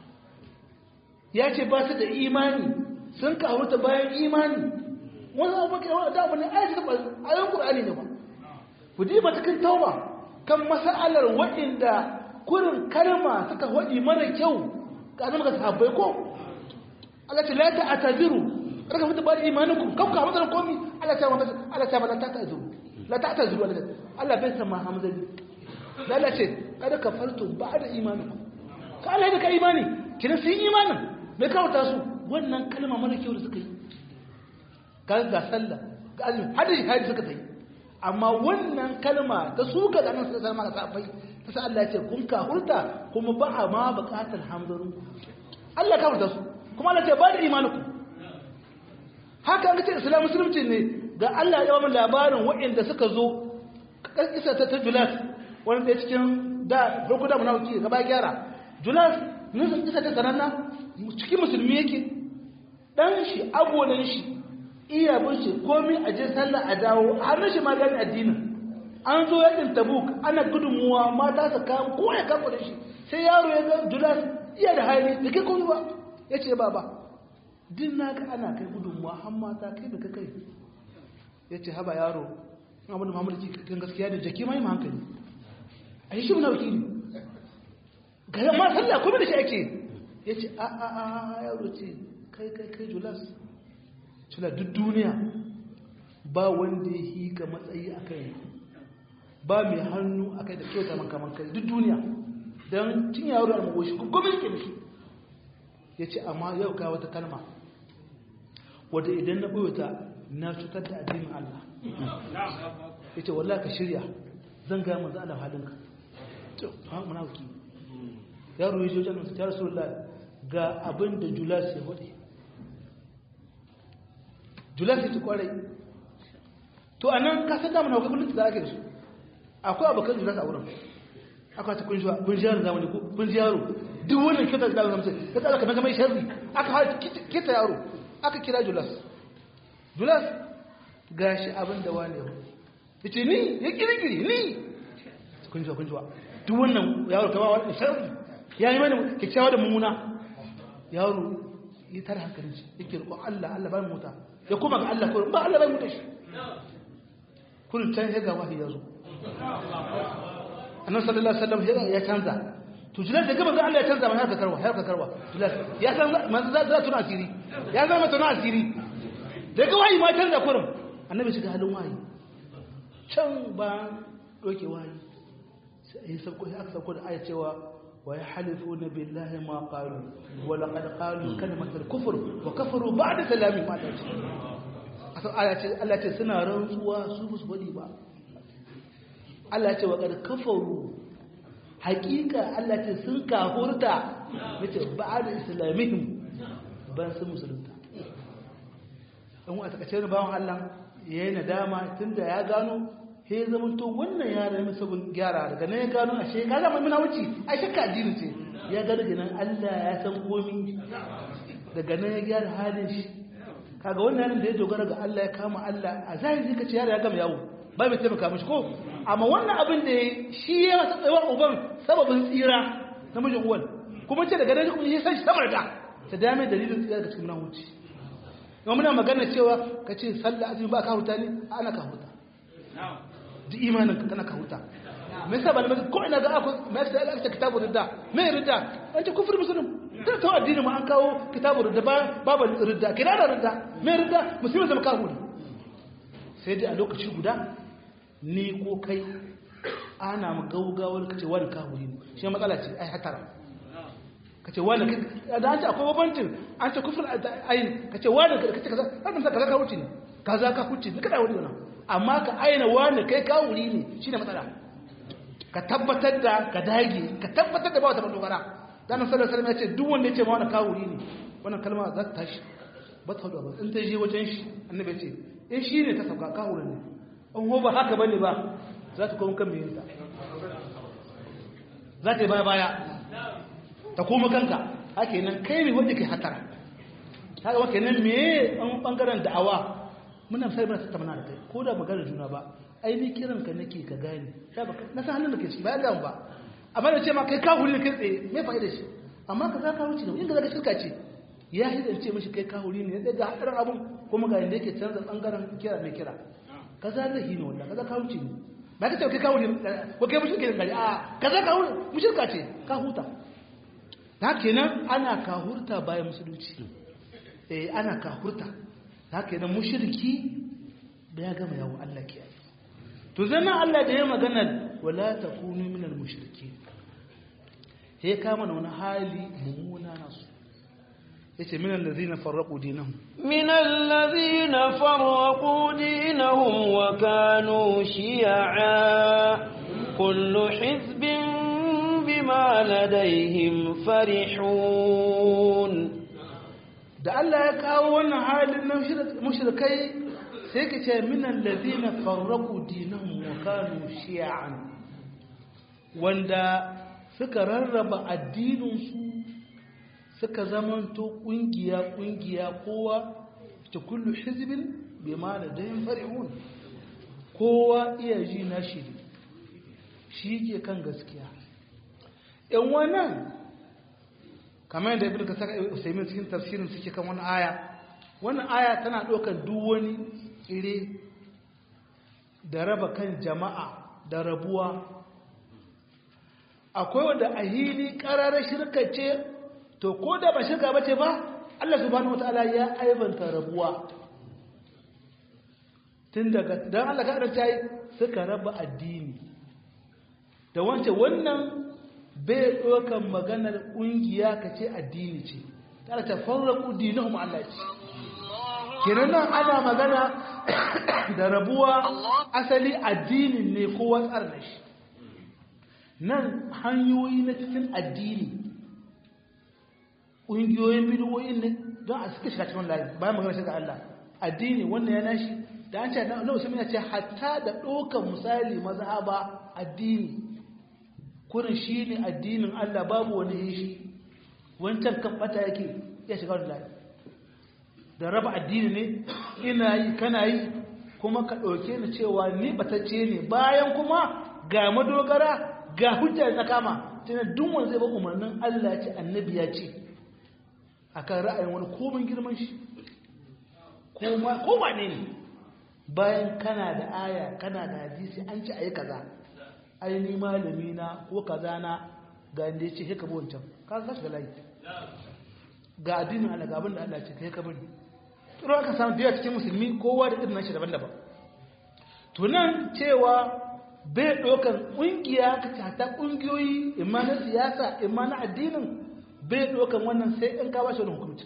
ya ce ba su da imani sun kahurta bayan imani wannan abu kai da abu ne ayatul qur'ani ne ba ku diba cikin tauba kan mas'alar waɗanda kurin kalma suka waɗi mara kyau ga zama ga sahabbai ko Allah ce la ta'taziru raka mutu ba da imanukum kam ka hamdan komi Allah ta mata Allah ta mata ta'taziru la ta'taziru Allah bai san ma hamzali da Allah ce kada kafartum ba'da imanukum ka Allah da ka imani kina sun imanin bai kawata su wannan kalma mara kyau da suka yi ga ga sallah ga azumi hadisi hadisi suka yi amma wannan kalma ta suka da nan sai ma safai ta sa Allah ya ce kun ka hurta kuma ba a ma bukatar hamdaru Allah ka hurta su kuma Allah ce ba da imaninku haka an ce islam musulunci ne ga Allah ya ba labarin waɗanda suka zo kisa ta Julas wanda ya cikin da farko da munafiki gaba gyara Julas nun kisa ta sananna cikin musulmi yake dan shi agonan shi iya bin shi komi a je sallah a dawo har shi ma gani addinin an zo yakin tabuk ana gudunmuwa mata su kawo ko ya kafa da shi sai yaro ya ga julas iya da hali da kai kuma ba ya ce ba ba din na ga ana kai gudunmuwa har mata kai da kai ya ce haba yaro abin da mamadu kan gaskiya da jaki mai hankali a yi shi muna wakili ga yamma sallah kuma da shi ake ya ce a a a yaro ce kai kai kai julas suna duk duniya ba wanda ya yi ka matsayi a kai ba mai hannu a kai da kyauta makaman kai duk duniya don cin yaro a magoshi gwamnati ke mishi ya ce amma yau ga wata kalma wadda idan na ɓoyota na cutar da addinin Allah ya ce wallah ka shirya zan gaya manzo Allah halinka to ha munafiki yaro ya je wajen ya rasulullah ga abin da julas ya wade julasi ta kwarai to a nan ka san damar hukumar da ake da su akwai abokan julasi a wurin akwai ta kunshi kunshi yaro zamani ko kunshi yaro duk wannan kyautar da zama sai ka tsara kamar mai sharri aka haɗa kita yaro aka kira julas julas gashi abin da wani yau ya ce ni ya kirkiri ni kunshi wa kunshi wa duk wannan yaro kama wani sharri ya yi mani kyakkyawa da mummuna yaro ya tara hankalin shi yake roƙon Allah Allah ba mu mota ya kuma ga Allah kurin ba Allah bai mutu shi kurin can ya ga wahayi ya zo annabi sallallahu alaihi wasallam ya canza to jilas da gaba ga Allah ya canza mai harka karwa harka karwa jilas ya san manzo za za tuna asiri ya zama tuna asiri da ga wahayi ma canza kurin annabi shiga halin wahayi can ba doke wahayi sai sauko ya aka sauko da aya cewa ويحلفون بالله ما قالوا ولقد قالوا كلمة الكفر وكفروا بعد سلام ما Allah ce suna rantsuwa su musu wani ba Allah ce wa kad kafaru hakika Allah ce sun kafurta yace ba'da islamihim ban su musulunta dan wa takace ne bawon Allah yayin nadama tunda ya gano sai ya zama to wannan yara ya sabon gyara daga nan ya gano ashe ka zama muna wuce a shakka addini ce ya ga daga nan Allah ya san komi daga nan ya gyara halin shi kaga wannan yaron da ya dogara ga Allah ya kama Allah a zahiri ka ce yara ya gama yawo ba mai taimaka mishi ko amma wannan abin da ya shi ya masa tsayawa uban sababin tsira na mijin uwan kuma ce daga nan kuma ya san shi samar da ta dame dalilin tsira daga cikin nan wuce yau muna magana cewa ka ce sallah azumi ba ka huta ne ana ka huta duk imanin ka kana ka huta me yasa malamai ko ina ga akwai me yasa Allah ta kitabu ridda me ridda an ce kufur muslim sai ta addini ma an kawo kitabu ridda ba babu ridda kina da ridda me ridda musulmi zama kafiri sai dai a lokaci guda ni ko kai ana mu gaugawar kace wani kafiri ne shi matsala ce ai hatara ka ce wani da an ce akwai babancin an ce kufur ayin ka ce wani ka ce kaza har musa kaza ka wuce ne kaza ka wuce ne kada wuri wannan amma ka aina wani kai ka wuri ne shine matsala ka tabbatar da ka dage ka tabbatar da ba wata dogara dan sallallahu alaihi wasallam ya ce duk wanda ya ce ma wani ka wuri ne wannan kalma za ta tashi ba ta ba in ta je wajen shi annabi ya ce in shi ne ta sauka ka wuri ne in ho ba haka bane ba za ta koma kan miyinta za ta yi baya baya ta koma kanka haka nan kai ne wanda kai hatara haka wake nan me an bangaren da'awa muna sai muna tattauna da kai ko da magana juna ba ai ni kiran ka nake ka gane na san halin da ke ciki ba ya ba amma da ce ma kai ka huri kai tsaye me fa'ida shi amma ka za ka wuce ne inda zaka shirka ce ya hidance mishi kai ka huri ne ya ga hadarin abun kuma ga yanda yake canza bangaren kira mai kira kaza zai hino wallahi kaza ka wuce ne ba ka ce kai ka huri ko kai mushi ke gari a kaza ka huri mushirka ce ka huta ta kenan ana kahurta bayan musulunci eh ana kahurta ta kenan mushriki da ya gama yawo Allah ke to zannan Allah da ya magana wala takunu minal mushriki he kama wani hali mummuna nasu yace minal ladina farraqu dinahum minal ladina farraqu dinahum wa kanu shi'a kullu hizbin بما لديهم فرحون da Allah ya kawo wannan halin na mushrikai sai ka ce min allazina farraqu dinahum wa kanu shi'an wanda suka rarraba addinin su suka zamanto kungiya kungiya kowa ta kullu hizbin bima ladayhim farihun kowa iya ji na shi shi ke kan gaskiya ‘yan wannan kamar yadda ibn kasar usaimin cikin tafsirin suke kan wani aya wannan aya tana ɗaukar duk wani tsire da raba kan jama'a da rabuwa akwai wanda a hili ƙararar shirka ce to ko da ba shirka ba ce ba Allah subhanahu wata'ala ya aibanta rabuwa tun daga don Allah ka ta yi suka raba addini da wancan wannan bai ɗaukan maganar ƙungiya ka ce addini ce tare ta farraku dinahum Allah ce kenan nan ana magana da rabuwa asali addinin ne kowa tsara shi nan hanyoyi na cikin addini ƙungiyoyin bidiyoyin ne don a suka shiga cikin layi bayan magana shiga Allah addini wannan ya nashi da an ce na usman ya ce hatta da ɗaukan misali mazhaba addini kurin shi ne addinin Allah babu wani yin shi wancan kan bata yake ya shiga wani layi da raba addini ne ina yi kana yi kuma ka ɗauke ni cewa ni batacce ne bayan kuma ga madogara ga hujja na kama tunan duk wanda zai ba umarnin Allah ce annabi ya ce akan ra'ayin wani komin girman shi ko wane ne bayan kana da aya kana da hadisi an ci ayi kaza ai ni malami na ko kaza na ga inda yace sai ka bi wancan ka ka shiga layi ga addinin Allah ga abin da Allah ce kai ka bari to aka samu biya cikin musulmi kowa da irin nashi daban-daban to nan cewa bai ɗaukan ƙungiya ka tata ƙungiyoyi imma na siyasa imma na addinin bai ɗaukan wannan sai in ka bashi wani hukunci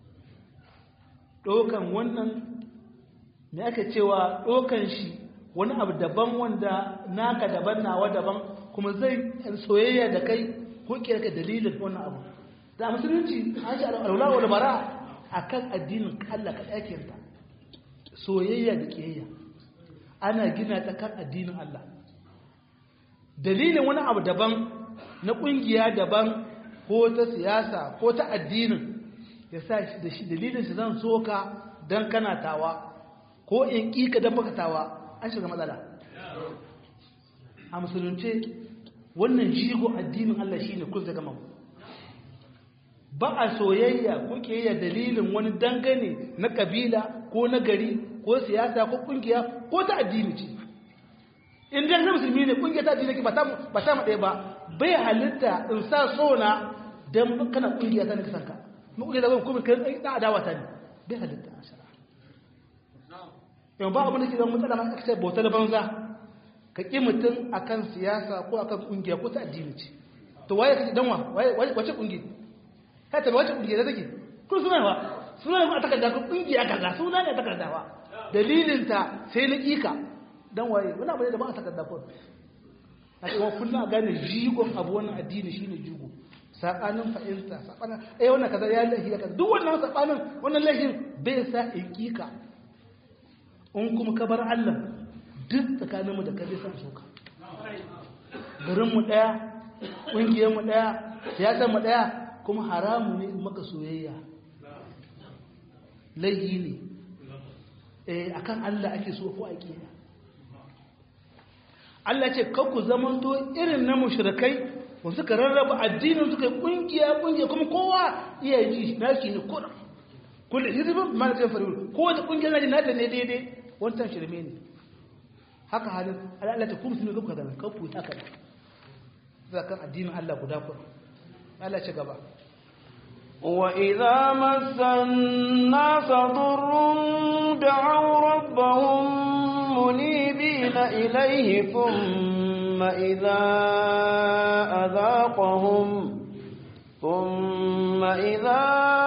ɗaukan wannan me aka cewa ɗaukan shi wani abu daban wanda naka daban nawa daban kuma zai soyayya da kai ko ka dalilin wannan abu da musulunci an shi alwala wal bara akan addinin Allah ka ɗakinta soyayya da kiyayya ana gina ta kan addinin Allah dalilin wani abu daban na ƙungiya daban ko ta siyasa ko ta addinin ya sa da shi dalilin shi zan so ka don kana tawa ko in ƙiƙa don baka tawa an shiga matsala a musulunce wannan jigo addinin Allah shi ne kun zai gama ba a soyayya ko ƙiyayya dalilin wani dangane na ƙabila ko na gari ko siyasa ko ƙungiya ko ta addini ce in dai na musulmi ne ƙungiya ta addini ba ta ba ta ɗaya ba bai halitta in sa sona dan kana ƙungiya ta nake sanka mu ƙungiya da kuma kai da adawa ta ne bai halitta a shara yau ba abin da ke zama matsala ma aka ce bautar banza ka ƙi mutum akan siyasa ko akan ƙungiya ko ta addini ce to waye kake danwa waye wace ƙungiya ka ta wace kungiya take kun suna ba suna ne a takarda ko kungiya kaza suna ne a takarda ba dalilin ta sai na kika dan waye wani abu ne da ba a takarda ko a ce wa kullum a gane jigon abu wannan addini shine jigo sabanin fa'ilta sabanin eh wannan kaza ya lahi kaza duk wannan sabanin wannan lahin bai sa ikika in kuma ka bar Allah duk tsakaninmu da kai san soka garin mu daya kungiyar mu daya siyasar mu daya kuma haramu ne maka soyayya laihi ne eh akan Allah ake so ko aqida Allah ce ku zamanto irin na mushrikai ba suka rarraba addinin suka yi kungiya kungiya kuma kowa iya ji naki ne kullum kullum hizbin ma da faru kowace kungiya na ji nata ne daidai wancan shirme ne haka halin Allah ta kuma sun gaba kaza kan futa kaza zakan addinin Allah guda kur Allah ce gaba وإذا مس الناس ضر دعوا ربهم منيبين إليه ثم إذا أذاقهم ثم إذا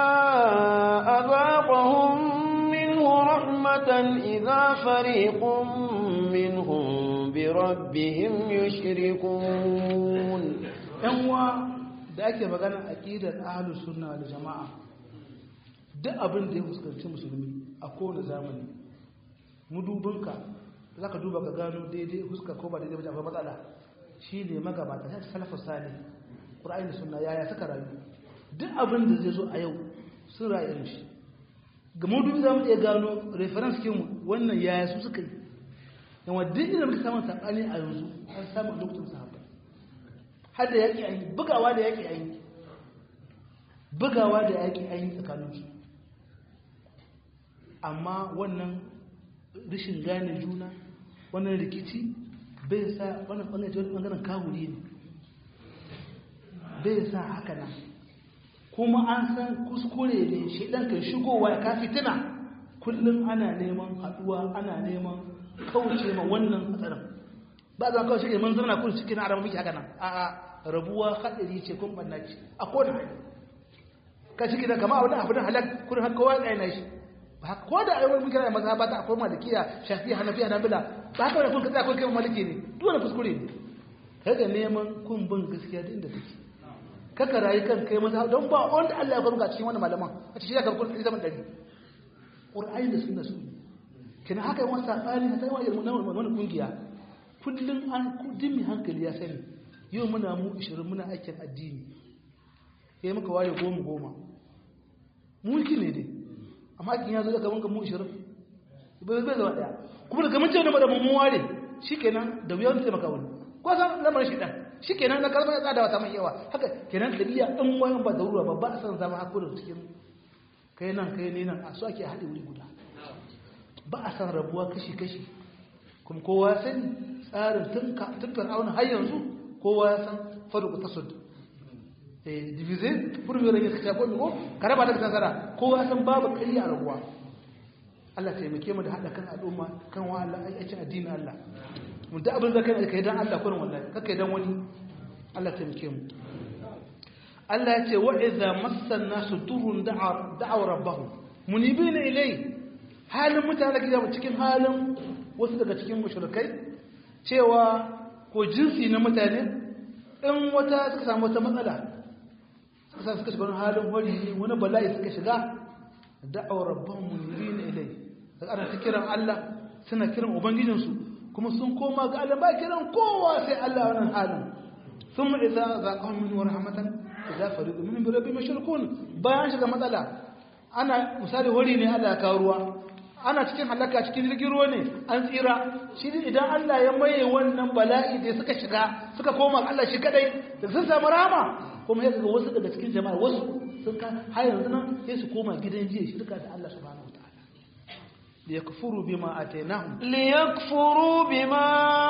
أذاقهم منه رحمة إذا فريق منهم بربهم يشركون yanwa da ake magana aqidar ahlus sunna wal jamaa duk abin da ya fuskanci musulmi a kowane zamani mudubinka zaka duba ka gano daidai fuska ko ba daidai ba akwai matsala shine magabata sai salafu salih qur'ani da sunna yaya suka rayu duk abin da zai zo a yau sun rayu shi ga mudubi za mu iya gano reference kin wannan yaya su suka yi yawa duk inda muka samu sabani a yanzu an samu lokacin sahabba har da yaƙi an yi bugawa da yaƙi an yi bugawa da yaƙi an yi tsakaninsu amma wannan rashin gane juna wannan rikici bai sa wannan ɓangare wani ɓangaren kawuri ne bai sa haka nan kuma an san kuskure ne shi ɗan kan shigowa ya kafi tuna kullum ana neman haɗuwa ana neman kauce ma wannan hatsarin ba za kawai shi mun zama kun cikin arabu miki haka nan a'a rabuwa hadari ce kun banna ce a kowane hali ka shi gidan kama abin abin halak kun har kowa tsaye na shi ba ko da ayyukan muke da maza ba ta akwai malikiya shafi'a hanafiya nabila ba haka wani kun kaza kun kai maliki ne duk wani kuskure ne kaga neman kun bin gaskiya da inda take kaka rayu kan kai maza don ba wanda Allah ya kwamga cikin wannan malaman a cikin ya karɓi kuɗi zaman ɗari ƙur'ani da sunna su kina haka yawan saɓani na tsaye wa wani ƙungiya kullum an kudin mai hankali ya sani yau muna mu 20 muna aikin addini ya yi muka ware goma goma mulki ne dai amma aikin ya zo daga wanka mu 20 bai bai zama daya kuma daga mun ce wani madamun mun ware shi kenan da wuyan taimaka wani ko san lamarin shi dan shi kenan na kalmar ya tsada wata mai yawa haka kenan ɗabi'a ɗan wayan ba da ruwa ba ba a san zama hakurin cikin kai nan kai ne nan a so ake haɗe wuri guda ba a san rabuwa kashi-kashi kuma kowa sani tsarin tun fir'auna har yanzu kowa ya san faruku ta sud divize furmi rage suka shafi ko kare ba ta nasara kowa ya san babu kari a rabuwa Allah taimake mu da haɗa kan al'umma kan wa Allah aikin addinin Allah mun da abin da kai kai dan Allah kurin wallahi kakai dan wani Allah taimake mu Allah ya ce wa idza massan nasu turun da'a da'a rabbahum munibina ilayhi halin mutane da cikin halin wasu daga cikin mushrikai cewa ko jinsi na mutane in wata suka samu wata matsala suka sa suka shiga wani halin wari wani bala'i suka shiga da'awar rabban munirina ilai daga ana ta kiran Allah suna kiran ubangijinsu kuma sun koma ga Allah ba kiran kowa sai Allah wannan halin thumma idza zaqahum min rahmatan idza fariqu min bi rabbi mushrikun bayan shiga matsala ana misali wari ne Allah ya kawo ruwa ana cikin halaka cikin jirgin ruwa ne an tsira shi idan Allah ya maye wannan bala'i da suka shiga suka koma Allah shi kadai da sun samu rama kuma ya ga wasu daga cikin jama'a wasu sun ka har yanzu nan sai su koma gidan jiya shirka da Allah subhanahu wataala liyakfuru bima atainahum liyakfuru bima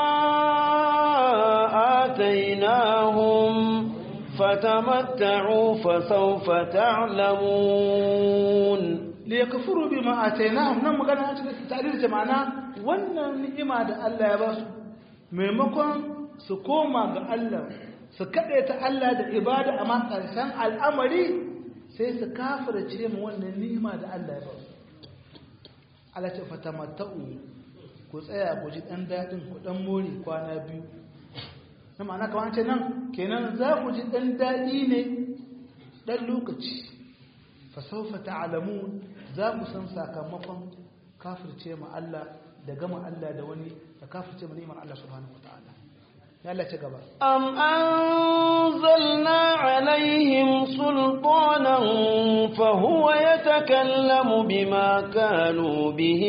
atainahum fatamatta'u fasawfa ta'lamun liyakfuru bima atainahum nan magana an cikin ta'rir jama'ana wannan ni'ima da Allah ya ba su maimakon su koma ga Allah su ta Allah da ibada amma karshen al'amari sai su kafirce mu wannan ni'ima da Allah ya ba su Allah ce fatamatta'u ku tsaya ku ji dan dadin ku dan mori kwana biyu na ma'ana kamar ce nan kenan za ku ji dan dadi ne dan lokaci fa sawfa ta'lamun za ku san sakamakon kafirce mu Allah da gama Allah da wani da kafirce mu ni'imar Allah subhanahu wataala ya Allah ce gaba أم أنزلنا عليهم سلطانا فهو يتكلم بما كانوا به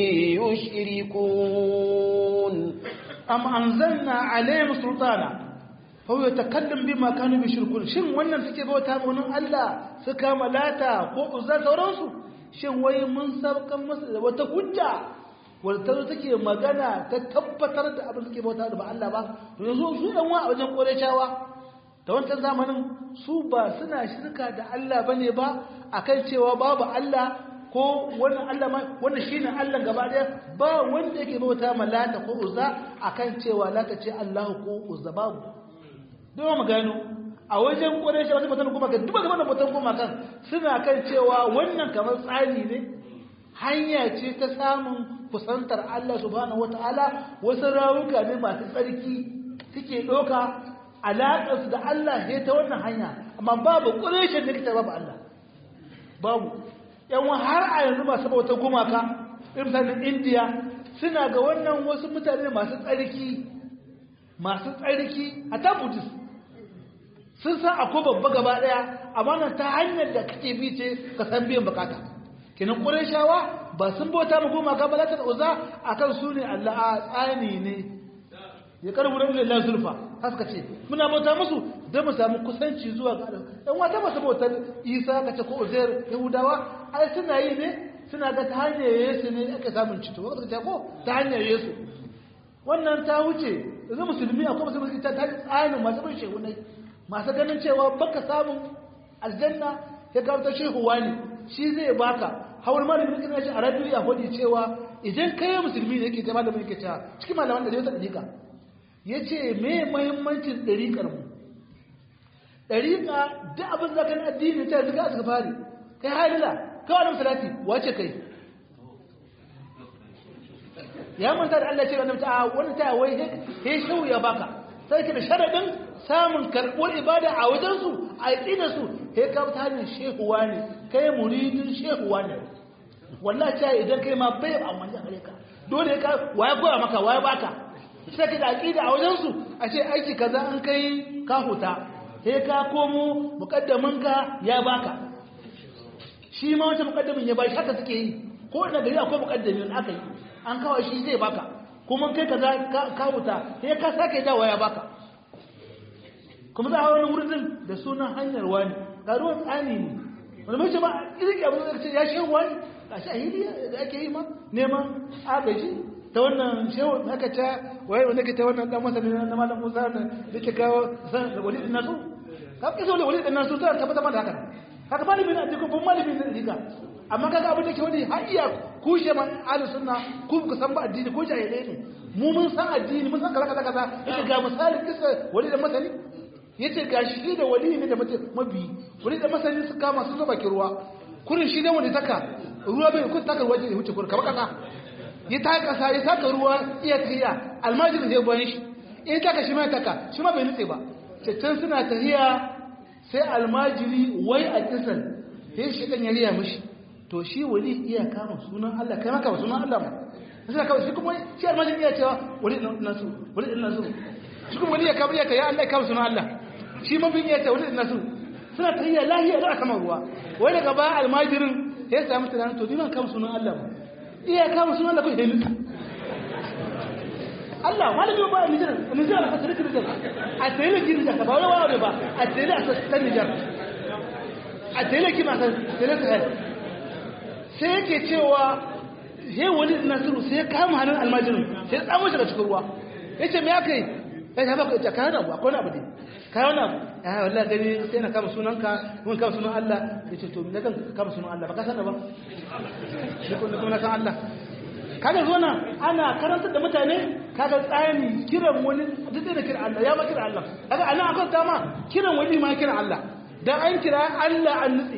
يشركون am anzalna alayhim sultana fa huwa yatakallam bima kanu yushrikun shin wannan suke bauta ma wannan Allah suka malata ko uzza sauransu shin wai mun saukan musu da wata hujja wadda ta take magana ta tabbatar da abin suke bauta da ba Allah ba to yanzu su dan wa a wajen Qurayshawa da wancan zamanin su ba suna shirka da Allah bane ba akan cewa babu Allah ko wannan Allah ma wannan shine Allah gaba daya ba wanda yake bauta ma lata ko uzza akan cewa lata ce Allah ko uzza babu don mu gano a wajen Quraysh wasu mutan kuma kan duba da wannan mutan kuma kan suna kan cewa wannan kamar tsari ne hanya ce ta samun kusantar Allah subhanahu wataala wasu rawuka ne masu tsarki suke doka alaƙarsu da Allah sai ta wannan hanya amma babu Quraysh da kita babu Allah babu yan har a yanzu masu bauta gumaka irin indiya suna ga wannan wasu mutane masu tsarki masu tsarki a ta buddhist sun san akwai babba gaba daya amma nan ta hanyar da kake bi ce ka san biyan bukata kenan shawa ba sun bauta mu gumaka ba za ta uza akan su ne allah a tsani ne ya karbu da lillahi zulfa haka ce muna bauta musu don mu samu kusanci zuwa ga Allah dan wata masu bautar Isa ka ce ko Uzair Yahudawa ai suna yi ne suna ga ta hanyar Yesu ne aka samun cito wanda ta ko ta hanyar Yesu wannan ta wuce yanzu musulmi akwai musulmi ta ta tsanin masu bin shehu ne masu ganin cewa baka samun aljanna ya kawo ta shehu wani shi zai baka hawar malamin kana shi a radio ya faɗi cewa idan kai musulmi ne yake ta malamin yake cewa cikin malaman da zai ta dika ya ce me mahimmancin ɗariƙar mu ɗariƙa duk abin da kan addini ta zuga suka fari kai halila kawai nan salati wace kai ya manta da Allah ce wannan ta wani ta wai he shau ya baka sai ka da sharadin samun karɓuwar ibada a wajen su a da su he ka ta hanyar shehuwa ne kai muridin shehuwa ne wallahi ta idan kai ma bai amma ya gare ka dole ka waye koya maka waye baka sai ka da aqida a wajen su a ce aiki kaza an kai ka huta sai ka komo mukaddaminka ya baka shi ma wancan mukaddamin ya bashi haka suke yi ko ina gari akwai mukaddamin aka yi an kawo shi zai baka kuma kai ka ka wuta sai ka sake dawa ya baka kuma za a wani wurin da sunan hanyar wani ga ruwan tsani ne wani mace ma irin abu da ce ya shehu wani a shahiliya da ake yi ma neman agaji ta wannan shehu aka ta waye wanda ke ta wannan dan masa na malam Musa da ke kawo san da wali din nasu ka ki so da wali din nasu ta tabbata da haka haka malami ne ko ban malami ne dika amma kaga abin da ke wani har iya kushe man ahlus sunna ku ku san ba addini ko jahilai ne mu mun san addini mun san kaza kaza kaza yace ga misali kisa wali da masani yace ga shi da wali ne da mabi wali da masani su kama su zuba ki ruwa kurin shi ne wanda taka ruwa bai kun taka ruwa ne wuce kurin kamar kasa ya ta kasa ya taka ruwa iya tahiya almajirin zai bayan shi in taka shi ma taka shi ma bai nutse ba can suna tahiya sai almajiri wai a kisan sai shi kan yariya mishi to shi wali iya kama sunan Allah kai maka sunan Allah ma sai kawai shi kuma shi almajiri iya cewa wali nasu wali nasu shi kuma wali ya kama iya ya Allah ya kama sunan Allah shi mabin iya cewa wali nasu suna tahiya lahiya da aka ruwa wai daga ba almajirin ya samu tunanin to ni ban kama sunan Allah ba iya kama sunan da kuke nufi Allah malami ba Nijar Nijar a tsare Nijar a tsare ki Nijar ba wani wani ba a tsare a tsare Nijar a tsare ki ma tsare Sahel sai yake cewa he wani Nasiru sai ya kama hannun almajirin sai ya tsamo shi daga cikin ruwa yace me aka yi ya ta baka ka hana abu akwai abu ne ka wani abu ya wallahi gani sai na kama sunanka mun kama sunan Allah yace to me kan kama sunan Allah ba ka san ba shi kuma na san Allah kaga zo nan ana karantar da mutane kaga tsani kiran wani duk da kiran Allah ya ba kiran Allah kaga anan akwai dama kiran wani ma kiran Allah dan an kira Allah an nutse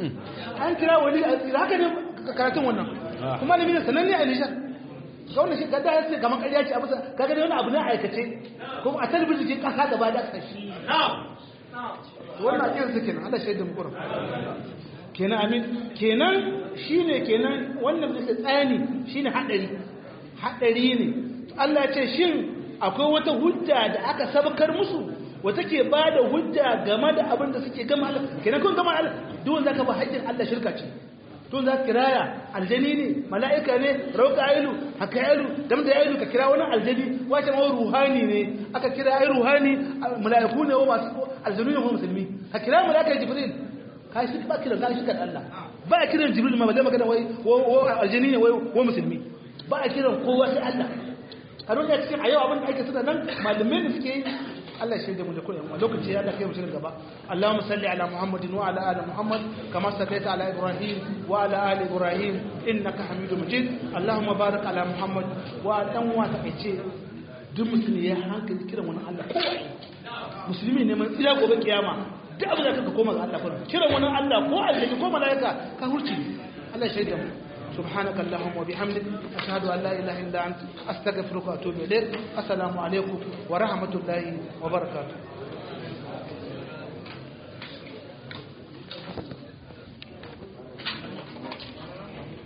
an kira wali a tsira haka ne karatun wannan kuma ne sananne a nishar ga wannan shi gada ya ce kamar ƙarya ce a bisa kaga dai wani abu ne a aikace kuma a talibijin ce ƙasa gaba da ƙashi wannan ajiyar su kenan Allah shaidan mu kurum kenan amin kenan shine kenan wannan bisa tsani shine hadari hadari ne Allah ya ce shin akwai wata hujja da aka sabakar musu wata ke ba da hujja game da abin da suke gama Allah kenan kun gama Allah duk wanda ka ba haƙƙin Allah shirka ce tun za ka kiraya aljani ne mala'ika ne rauka ailu haka ailu dam da ailu ka kira wani aljani wace ma ruhani ne aka kira ai ruhani mala'iku ne wa masu aljanu ne wa musulmi ka kira mala'ika jibril ka shi ba kira ka shi kan Allah ba a kiran jibril ma balle magana wai aljani ne wai wa musulmi ba a kiran kowa sai Allah a duniya cikin a yau abin da ake suna nan malamai da suke yi Allah shi da mu da kullum lokaci ya da kai mu shirin gaba Allahumma salli ala Muhammadin wa ala ali Muhammad kama sallaita ala Ibrahim wa ala ali Ibrahim innaka Hamidum Majid Allahumma barik ala Muhammad wa dan wa ta kace duk musulmi ya hankali kiran wani Allah ko musulmi ne man tsira gobe kiyama duk abin da kaka koma ga Allah fa kiran wani Allah ko aljanna ko malaika ka hurci Allah shaida mu سبحانك اللهم وبحمدك أشهد أن لا إله إلا أنت أستغفرك وأتوب إليك السلام عليكم ورحمة الله وبركاته